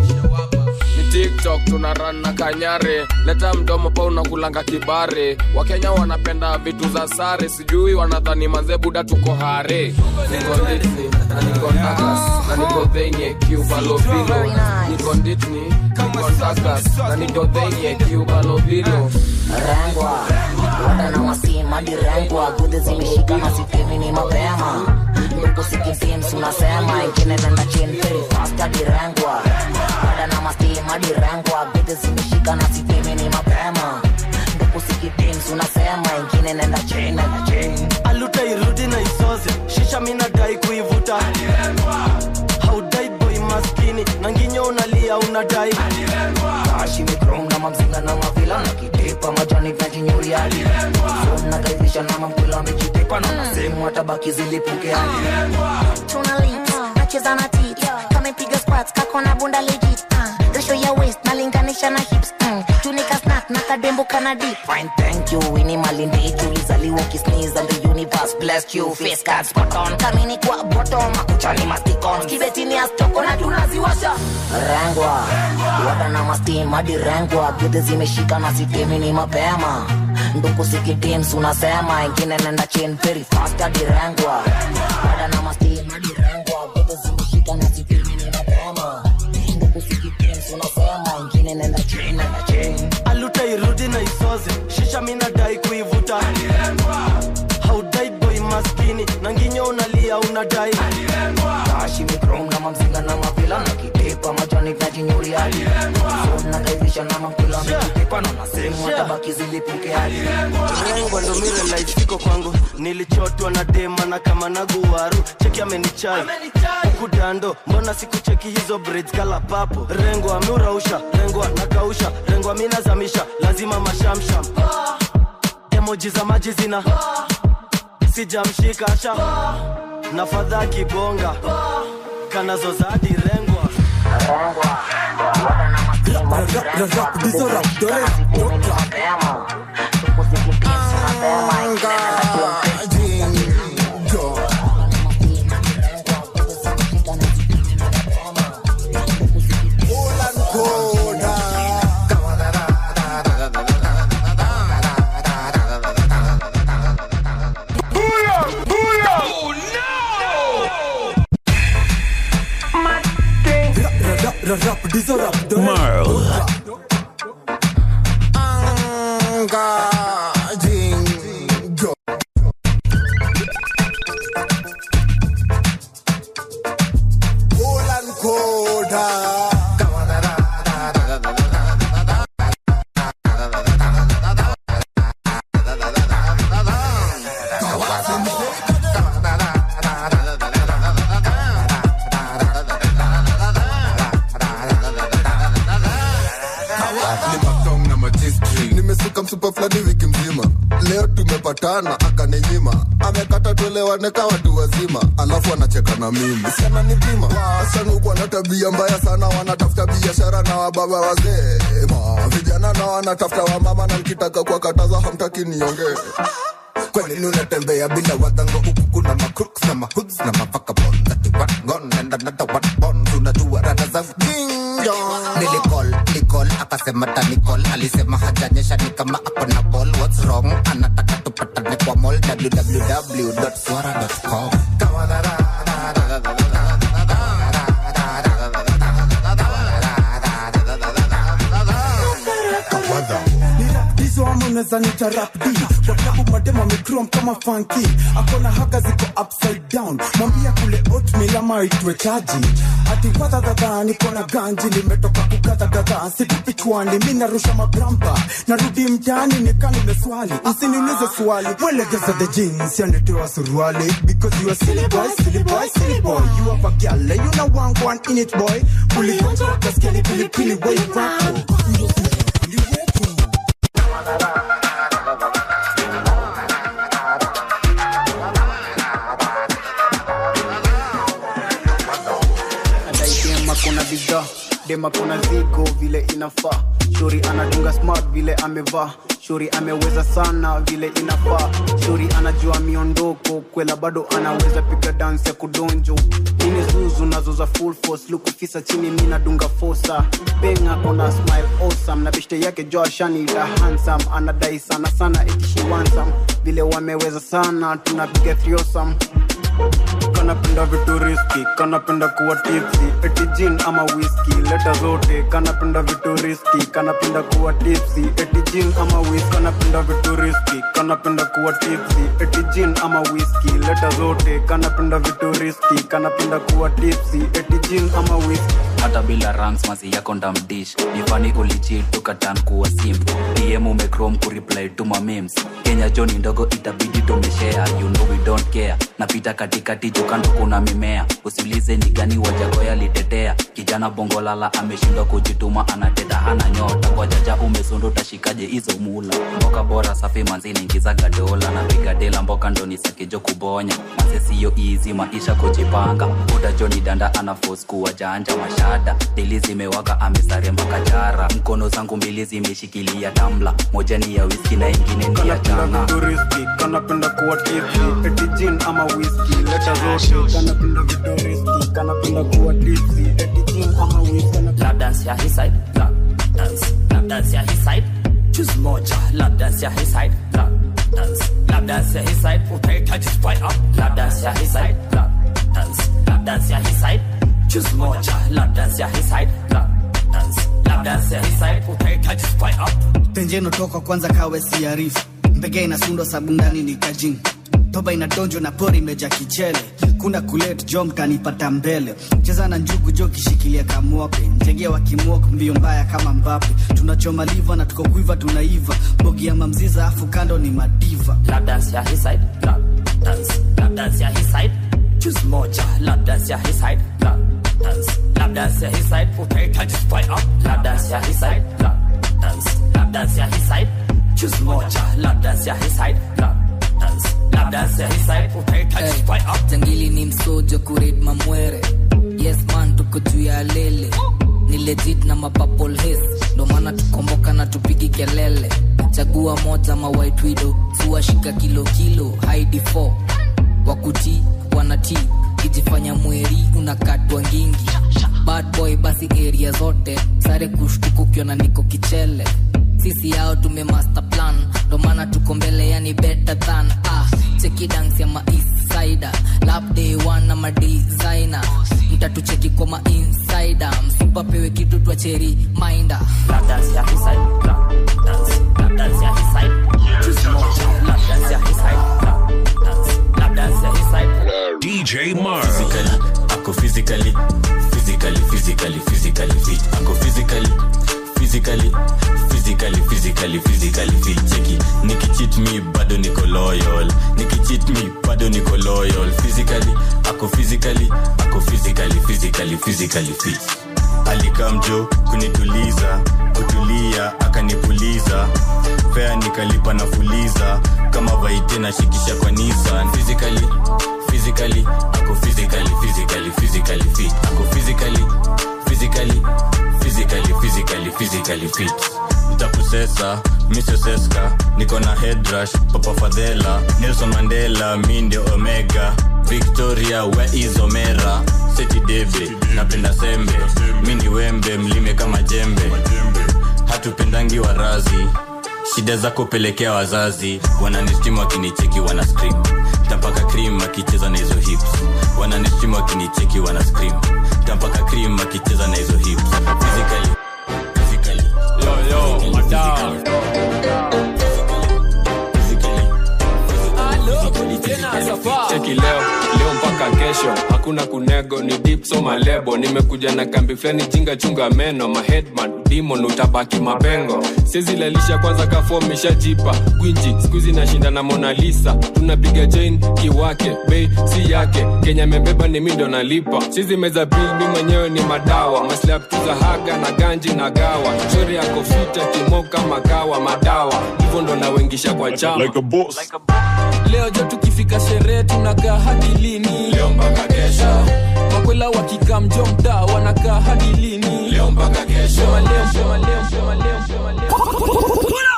ni tiktok tuna ran na kanyare leta mdomo pa unakulanga kibare wakenya wanapenda vitu za sare sijui wanadhani manze buda tuko hare niko nditni na niko ndakas na niko dhenye cuba lobilo niko nditni niko ndakas na niko dhenye cuba lobilo rengwa wada na masima direngwa gudhi zimeshika na sitemi ni mapema ndugu sikitims unasema ingine nenda chini very fast direngwa wada na masima direngwa gudhi zimeshika na sitemi ni mapema ndugu sikitims unasema ingine nenda chini nenda chini aluta irudi na isoze shisha minadai kuivuta haudai boy maskini na nginyo unalia unadai kashi mikrom na mamzinga na mavila na kitepa majani vyajinyuri hadi na kaizisha na mamkula mejitepa na nasehemu hatabaki zilipuke hadi tuna lips nacheza na tit kamepiga squats kako na bunda legit uh, ratio ya waist nalinganisha na hips mm, tunika snack na kadembo kana dip Fine, thank you. Ini malindi tulizaliwa ukisneeze and the universe blessed you. Face card spot on. Kamini kwa bottom, makuchani masticon. Kibetini astoko na tunaziwasha. Rengwa, wada na mastim hadi rengwa. Gudhi zimeshika na sitemi ni mapema. Nduku sikitims unasema ingine nenda chin very fast hadi rengwa. Wada na mastim hadi rengwa. Gudhi zimeshika na sitemi ni mapema. Nduku sikitims unasema ingine nenda chin nenda chin. aluta irudi na isoze shisha minadai kuivuta haudai boy maskini na nginyo unalia unadai kashi mikrom na mamzinga na mavila na kitepa majani vyajinyuri hadi na kaizisha na mamkula mekitepa na nasehemu hatabaki zilipuke hadi rengwa ndo mirelaisiko kwangu nilichotwa na dema na kama naguwaru cheki amenichai huku dando mbona sikucheki hizo braids kala papo rengwa ameurausha rengwa nakausha rengwa minazamisha lazima mashamsham emoji za maji zina sijamshika sha na fadha kibonga kanazozadi rengwa Marl. nimesuka msupa fulani wiki mzima leo tumepatana akaninyima amekata tuelewane ka watu wazima alafu anacheka na mimi sana nipima wasichana huku wana tabia mbaya sana wanatafuta biashara na wababa wazee Ma, vijana na wanatafuta wamama na nikitaka kuwakataza hamtaki niongee kwa nini unatembea bila wadango huku kuna macrooks na mahoods na mavagabonds ati one gone and another one born unajua rada za jingo nilicall nicall akasema tanicall alisema hajanyesha ni kama ako na ball what's wrong anataka tupatane kwa mall www.swara.com hizo ama unaweza nita rap D kwa klabu madema amegrom kama fanki akona haga ziko upside down mwambia kule oatmeal ama itwe taji ati wadhadhadha niko na ganji limetoka kugadhagadha situpi chwani mi narusha mabrampa narudi mtaani nika nimeswali msiniulize swali mwelegeza the jeans yanetewa suruali because you are silly boy silly boy silly boy you have a girl you know one one in it boy uligonja ukasikia ni pilipili boy wako adaidema kuna bidhaa dema kuna zigo vile inafaa shuri anadunga smart vile amevaa shuri ameweza sana vile inafaa shuri anajua miondoko kwela bado anaweza piga dansi ya kudonjo ini zuzu nazo za full force lukufisa chini mi nadunga fosa benga kona smile awesome na bishte yake joashani la handsome anadai sana sana itishiwansam vile wameweza sana tunapiga thriosam kanapenda vitu riski kanapenda kuwa tipsi eti gin ama whisky leta zote kanapenda vitu riski kanapenda kuwa tipsi eti gin ama whisky kanapenda vitu riski kanapenda kuwa tipsi eti gin ama whisky leta zote kanapenda vitu riski kanapenda kuwa tipsi eti gin ama whisky hata bila ranks mazi yako ndamdish nifani ulichit tukatan kuwa sim dm umecrom kureply tuma memes kenya joni ndogo itabidi tumeshare you know we don't care napita katikati jukando kuna mimea usiulize ni gani wajagoya litetea kijana bongolala ameshindwa kujituma anateta hana nyota kwa jaja umesundu utashikaje hizo mula mboka bora safi manzini ingiza gadola na piga dela mboka ndo nisakijo kubonya masesiyo izi maisha kujipanga buda joni danda ana force kuwa janja mashada dili zimewaka amesare mpaka jara mkono zangu mbili zimeshikilia tamla moja ni ya whisky na ingine ni ya changa vitu riski kanapenda kuwa tipsi eti gin ama whisky leta zote kanapenda vitu riski kanapenda kuwa tipsi eti gin ama whisky lap dance ya his side lap dance lap dance ya his side choose moja lap dance ya his side lap dance lap dance ya his side utahitaji spy up lap dance ya his side lap dance lap dance ya his side choose moja lap dance ya his side lap dance lap dance ya his side utahitaji spy up tenjeno toka kwanza kawe siarifu mbege inasundwa sabu ndani ni kajin toba inadonjwa na pori imeja kichele kuna kulet jo mtanipata mbele cheza na njugu jo kishikilia kamwope njegea wakimwok mbio mbaya kama mbape tunachoma liva na tuko kuiva tunaiva bogi ya mamziza afu kando ni madiva lap dance ya his side lap dance lap dance ya his side choose moja lap dance ya his side lap dance lap dance ya his side utahitaji spy up lap dance ya his side lap dance lap dance ya his side choose moja lap dance ya his side lap dance lap dance ya his side utahitaji spy up jangili ni msojo kured mamwere yes man tuko juu ya lele ni legit na mapapol hes ndo maana tukomboka na tupigi kelele chagua moja ma white widow suashika kilo kilo haidi 4 wakuti wanati kijifanya mweri unakatwa ngingi bad boy basi area zote sare kushtuka ukiona niko kichele sisi yao tume master plan ndo maana tuko mbele yani better than ah cheki dance ya ma east sider lap day one na ma designer mtatucheki kwa ma insider msipapewe kitu twa cheri minder lap dance ya his side lap dance lap dance ya his side choose moja lap dance ya his side lap dance lap dance ya his side DJ Marv. physically ako physically physically physically physically fit ako physically physically physically physically physically fit cheki nikicheat me bado niko loyal nikicheat me bado niko loyal physically ako physically ako physically physically physically fit alikamjo kunituliza kutulia akanipuliza fea nikalipa na fuliza kama vaite na shikisha kwa nisan physically physically ako physically physically physically fit ako physically physically physically physically physically fit ntakusesa misoseska niko na headrush papa fadhela nelson mandela mi ndio omega victoria where is omera seti deve napenda sembe mi ni wembe mlime kama jembe hatupendangi warazi shida zako pelekea wazazi wananistim wakinicheki wana scream tampaka cream akicheza na hizo hips wananistim wakinicheki wana scream tampaka cream akicheza na hizo hips physically physically yo yo madam cheki leo leo mpaka kesho hakuna kunego ni deep so malebo nimekuja na kambi flani jinga chunga meno maheadman demon utabaki mapengo sizilalisha kwanza kafom ishajipa gwinji skuizi nashinda na mona lisa tunapiga chain kiwake bei si yake kenya membeba ni mindo nalipa sizi meza bil mi mwenyewe ni madawa maslap tu za haga na ganji na gawa chori yako fita kimoka makawa madawa hivyo ndo nawengisha kwa chama Like a boss. leo jo tukifika sherehe tunakaa hadi lini leo mpaka kesho makwela wakikaa mjo mtaa wanakaa hadi lini leo mpaka kesho sema leo sema leo sema leo sema leo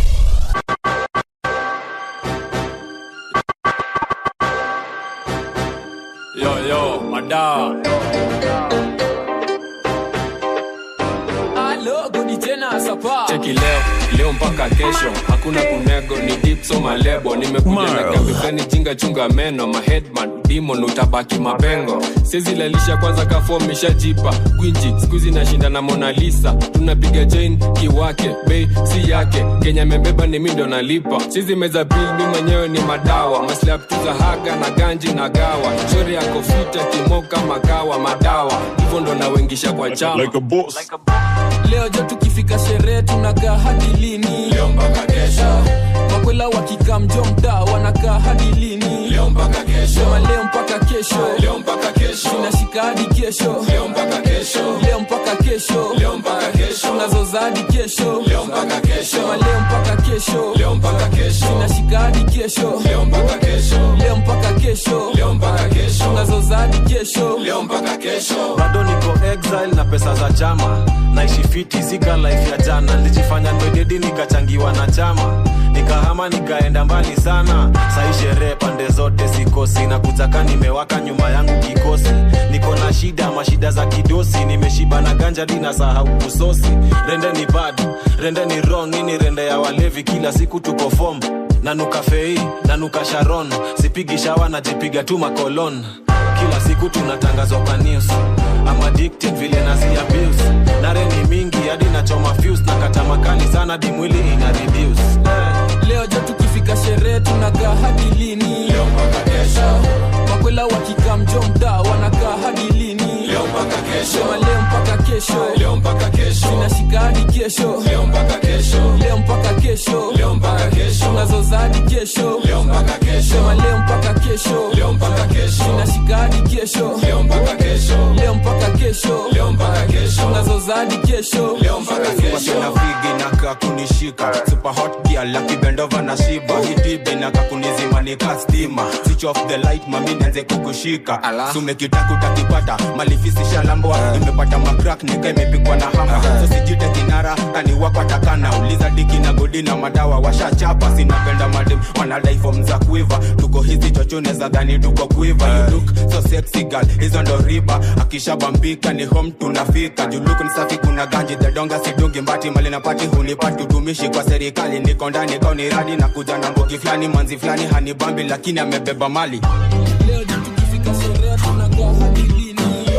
yo yo madawa Alo, godi tena sapa cheki leo leo mpaka kesho hakuna kunego ni deep so malebo nimekuja na kabifani jinga chunga meno maheadman demon utabaki mapengo sizilalisha kwanza kafom ishajipa gwinji skuizi nashinda na mona lisa tunapiga chain kiwake bei si yake kenya membeba ni mindo nalipa sizi meza bil mi mwenyewe ni madawa maslap tu za haga na ganji na gawa chori yako fita kimoka makawa madawa hivyo ndo nawengisha kwa chama Like a boss. leo jo tukifika sherehe tunakaa hadi lini leo mpaka kesho makwela wakikaa mjo mtaa wanakaa hadi lini leo mpaka kesho sema leo mpaka kesho leo mpaka kesho tunashika hadi kesho leo mpaka kesho leo mpaka kesho leo mpaka kesho tunazoza hadi kesho leo mpaka kesho sema leo mpaka kesho leo mpaka kesho tunashika hadi kesho leo mpaka kesho leo mpaka kesho leo mpaka kesho tunazoza hadi kesho leo mpaka kesho bado niko exile na pesa za chama naishi fiti sika life ya jana nilijifanya ndwededi nikachangiwa na chama nikahama nikaenda mbali sana sai sherehe pande zote sikosi na kutaka nimewaka nyuma yangu kikosi niko na shida mashida za kidosi nimeshiba na ganja dina sahau kusosi rende ni bad rende ni wrong nini rende ya walevi kila siku tuko fom nanuka fei nanuka sharon sipigi shawa najipiga tu makolon kila siku tunatangazwa kwa news I'm addicted vile nazi abuse nare ni mingi hadi nachoma fuse na kata makali sana di mwili ina reduce leo jo tukifika sherehe tunakaa hadi lini leo mpaka kesho makwela wakikaa mjo mtaa wanakaa hadi lini leo mpaka kesho sema leo mpaka kesho leo mpaka kesho tunashika hadi kesho leo mpaka kesho leo mpaka kesho leo mpaka kesho tunazoza hadi kesho leo mpaka kesho sema leo mpaka kesho leo mpaka kesho tunashika hadi kesho leo mpaka kesho leo mpaka kesho leo mpaka kesho tunazoza hadi kesho leo mpaka kesho na figi naka kunishika super hot girl akibendova na shiba hitibi naka kunizima nika stima switch off the light mami nianze kukushika sumekitaku takipata malifisi shalambwa imepata makrak nika imepigwa na hama so sijite kinara kaniwakwatakana uliza diki na godi na madawa washachapa sinapenda madim wanadai fom za kuiva tuko hizi chochone za dhani tuko kuiva you look so sexy girl hizo ndo riba akishabambika ni home tunafika juluku ni safi kuna ganji dhedonga sidungi mbati mali na pati hunipati utumishi kwa serikali niko ndani kauni radi na kuja na mbogi fulani manzi fulani hanibambi lakini amebeba mali leo jo tukifika sherehe tunakaa hadi lini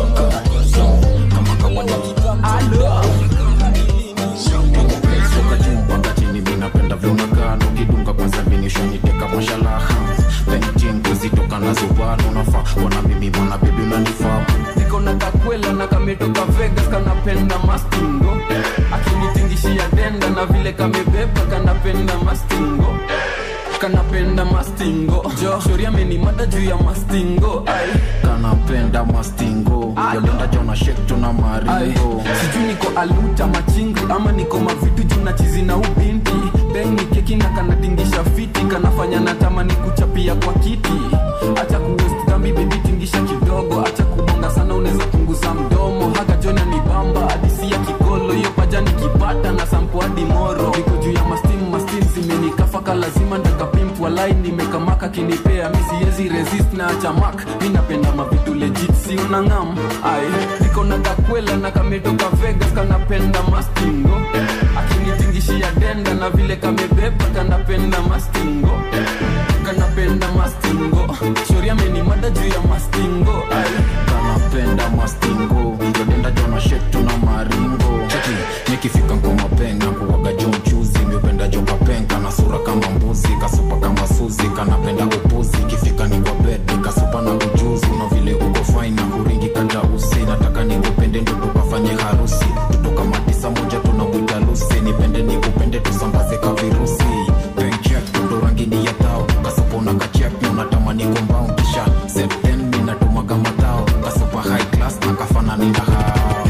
wakatini minapenda vyonagano kidunga kwanza vinishoniteka mashalaha ventin kuzitoka na zubano nafaa wana mimi mwana bibi unanifaa niko na kakwela na kametoka vegas kanapenda mastingo akinitingishia denda na vile kamebeba kanapenda mastingo kanapenda mastingo jo shori amenimada juu ya mastingo ai kanapenda mastingo yolenda jona shek tuna Ai, maringo sijui niko aluta machingi ama niko mavitu juu na chizi na ubinti beng ni keki na kanatingisha fiti kanafanya natamani kuchapia kwa kiti acha kuwest dhambi bebi tingisha kidogo acha kubonga sana unaweza punguza mdomo haka jona ni bamba hadisi ya kikolo hiyo paja nikipata na sampo hadi moro niko juu ya mastim mastim zimenikafaka lazima ndakapimpu walai nimekamaka kinipea mi siwezi resist na acha mak mi napenda mavitu legit si unangam ai niko na kakwela na kametoka vegas kanapenda mastingo akinitingishia denda na vile kamebeba kanapenda mastingo kanapenda mastingo shori amenimada juu ya mastingo ai kanapenda mastingo yolenda jona shek tuna maringo cheki nikifika ngoma penga kuwaga jo mchuzi miupenda jo kapenga na sura kama mbuzi kasupa kama suzi kanapenda upuzi ikifika ni kwa bed manikombao kisha septen minatumwaga matao kasupa high class na kafanani na hao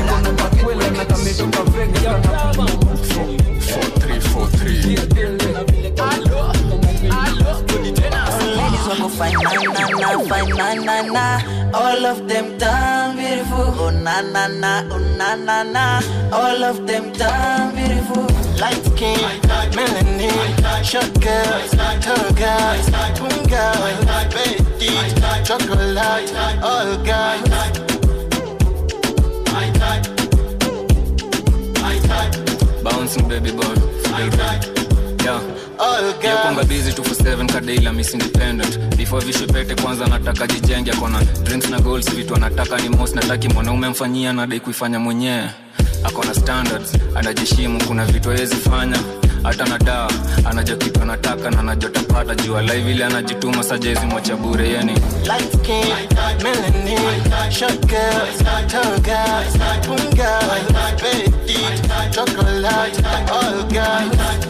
Ladies wako fine na na na fine na na na All of them damn beautiful Oh na na na oh na na na All of them damn beautiful Light skin, melanin, short girls, tall guys, twin girls, petite, chocolate, all guys. bouncing baby boy feel good yeah yakwanga busy 247 kadaila miss independent before vishepete kwanza nataka jijenge akona drinks na goals vitu anataka ni mos nataki mwanaume mfanyia nadai kuifanya mwenyewe akona standards anajishimu kuna vitu awezi fanya hata na daa anajua kitu anataka na anajotapata jua live ile anajituma sajezi mwacha bure yeni Light skin, melanin, short girls, tall guys, twin girls, petite, chocolate, all guys.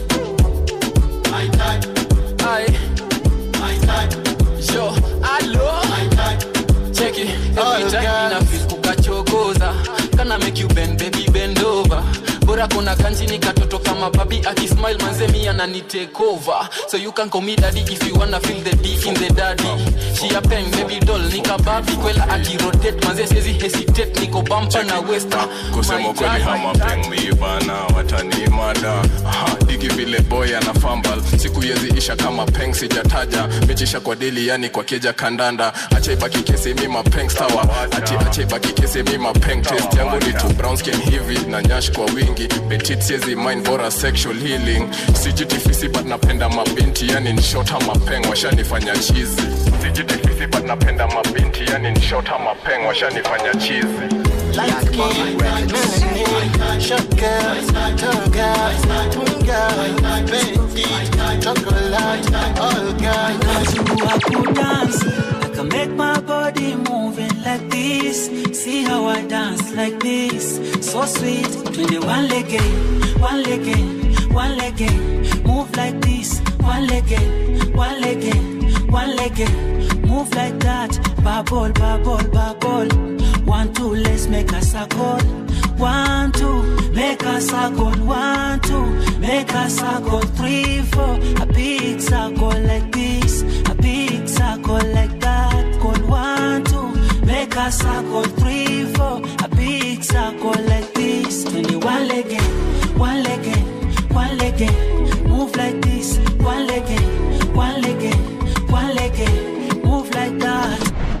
Yo, alo Check it Every time ina feel kukachokoza Kana make you bend baby bend over bora kuna kanjini katoto kama babi akismile manzemi anani take over so you can call me daddy if you wanna feel the D in the daddy she a pen baby doll nika babi kwela akirotate manze siwezi hesitate niko bumper na westa kusema kweli hamapeng miibana watanimada Ha, digi vile boy ana fambal siku yezi isha kama peng sijataja mechisha kwa dili yani kwa keja kandanda achaibaki kesi mi mapeng stawa ati achaibaki kesi mi mapeng test yangu ni tu brown skin hivi na nyash kwa wingi petit siezi mind bora sexual healing sijitifisi but napenda mabinti yani nshota mapeng washanifanya chizi sijitifisi but napenda mabinti yani nshota mapeng washanifanya chizi Light skin, melanin, short girls, tall guys, twin girls, petite, chocolate, all guys. I could dance. I can make my body moving like this. See how I dance like this. So sweet. Twenty one leg in, one leg in, one leg in. Move like this. One leg in, one leg in, one leg in. Move like that. Bubble, bubble, bubble. One, two, let's make a circle. One, two, make a circle. One, two, make a circle. Three, four, a big circle like this. A big circle like that. Call one, two, make a circle. Three, four, a big circle like this. Twenty-one leg in, one leg in, one leg in. Move like this. One leg in, one leg in, one leg in. Move like that.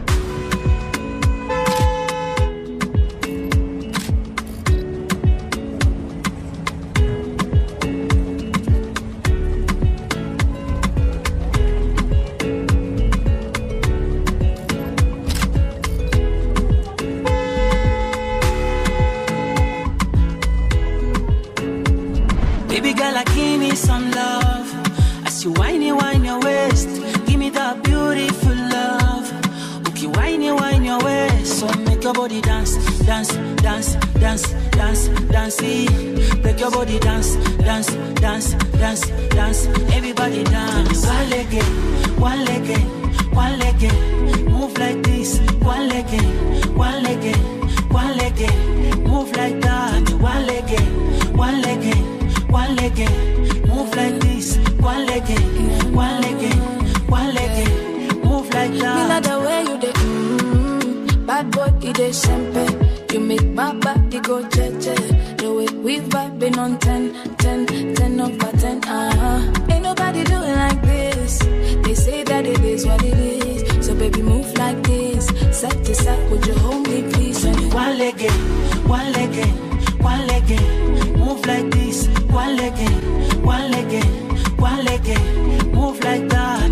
Baby girl, I give me some love. As you whiny, whine your waist, give me that beautiful love. Okay, whiny, whine your waist, so make your body dance, dance, dance, dance, dance, dance. eh. Break your body dance, dance, dance, dance, dance. Everybody dance. One leg in, one leg in, one leg in. Move like this, one leg in, one leg in, one leg in. Move like that, one leg in, one leg in one leg in, move like this, one leg in, one leg in, one leg in, move like Me that. like the way you dey, mm, bad boy, you dey sempe. You make my body go jeje. The way we vibing on 10, 10, 10 over 10, uh-huh. Ain't nobody do it like this. They say that it is what it is. So baby, move like this. Side to side, would you hold me, please? And One leg in, one leg in, one leg in, move like this, one leg in, one leg in, one leg in, move like that.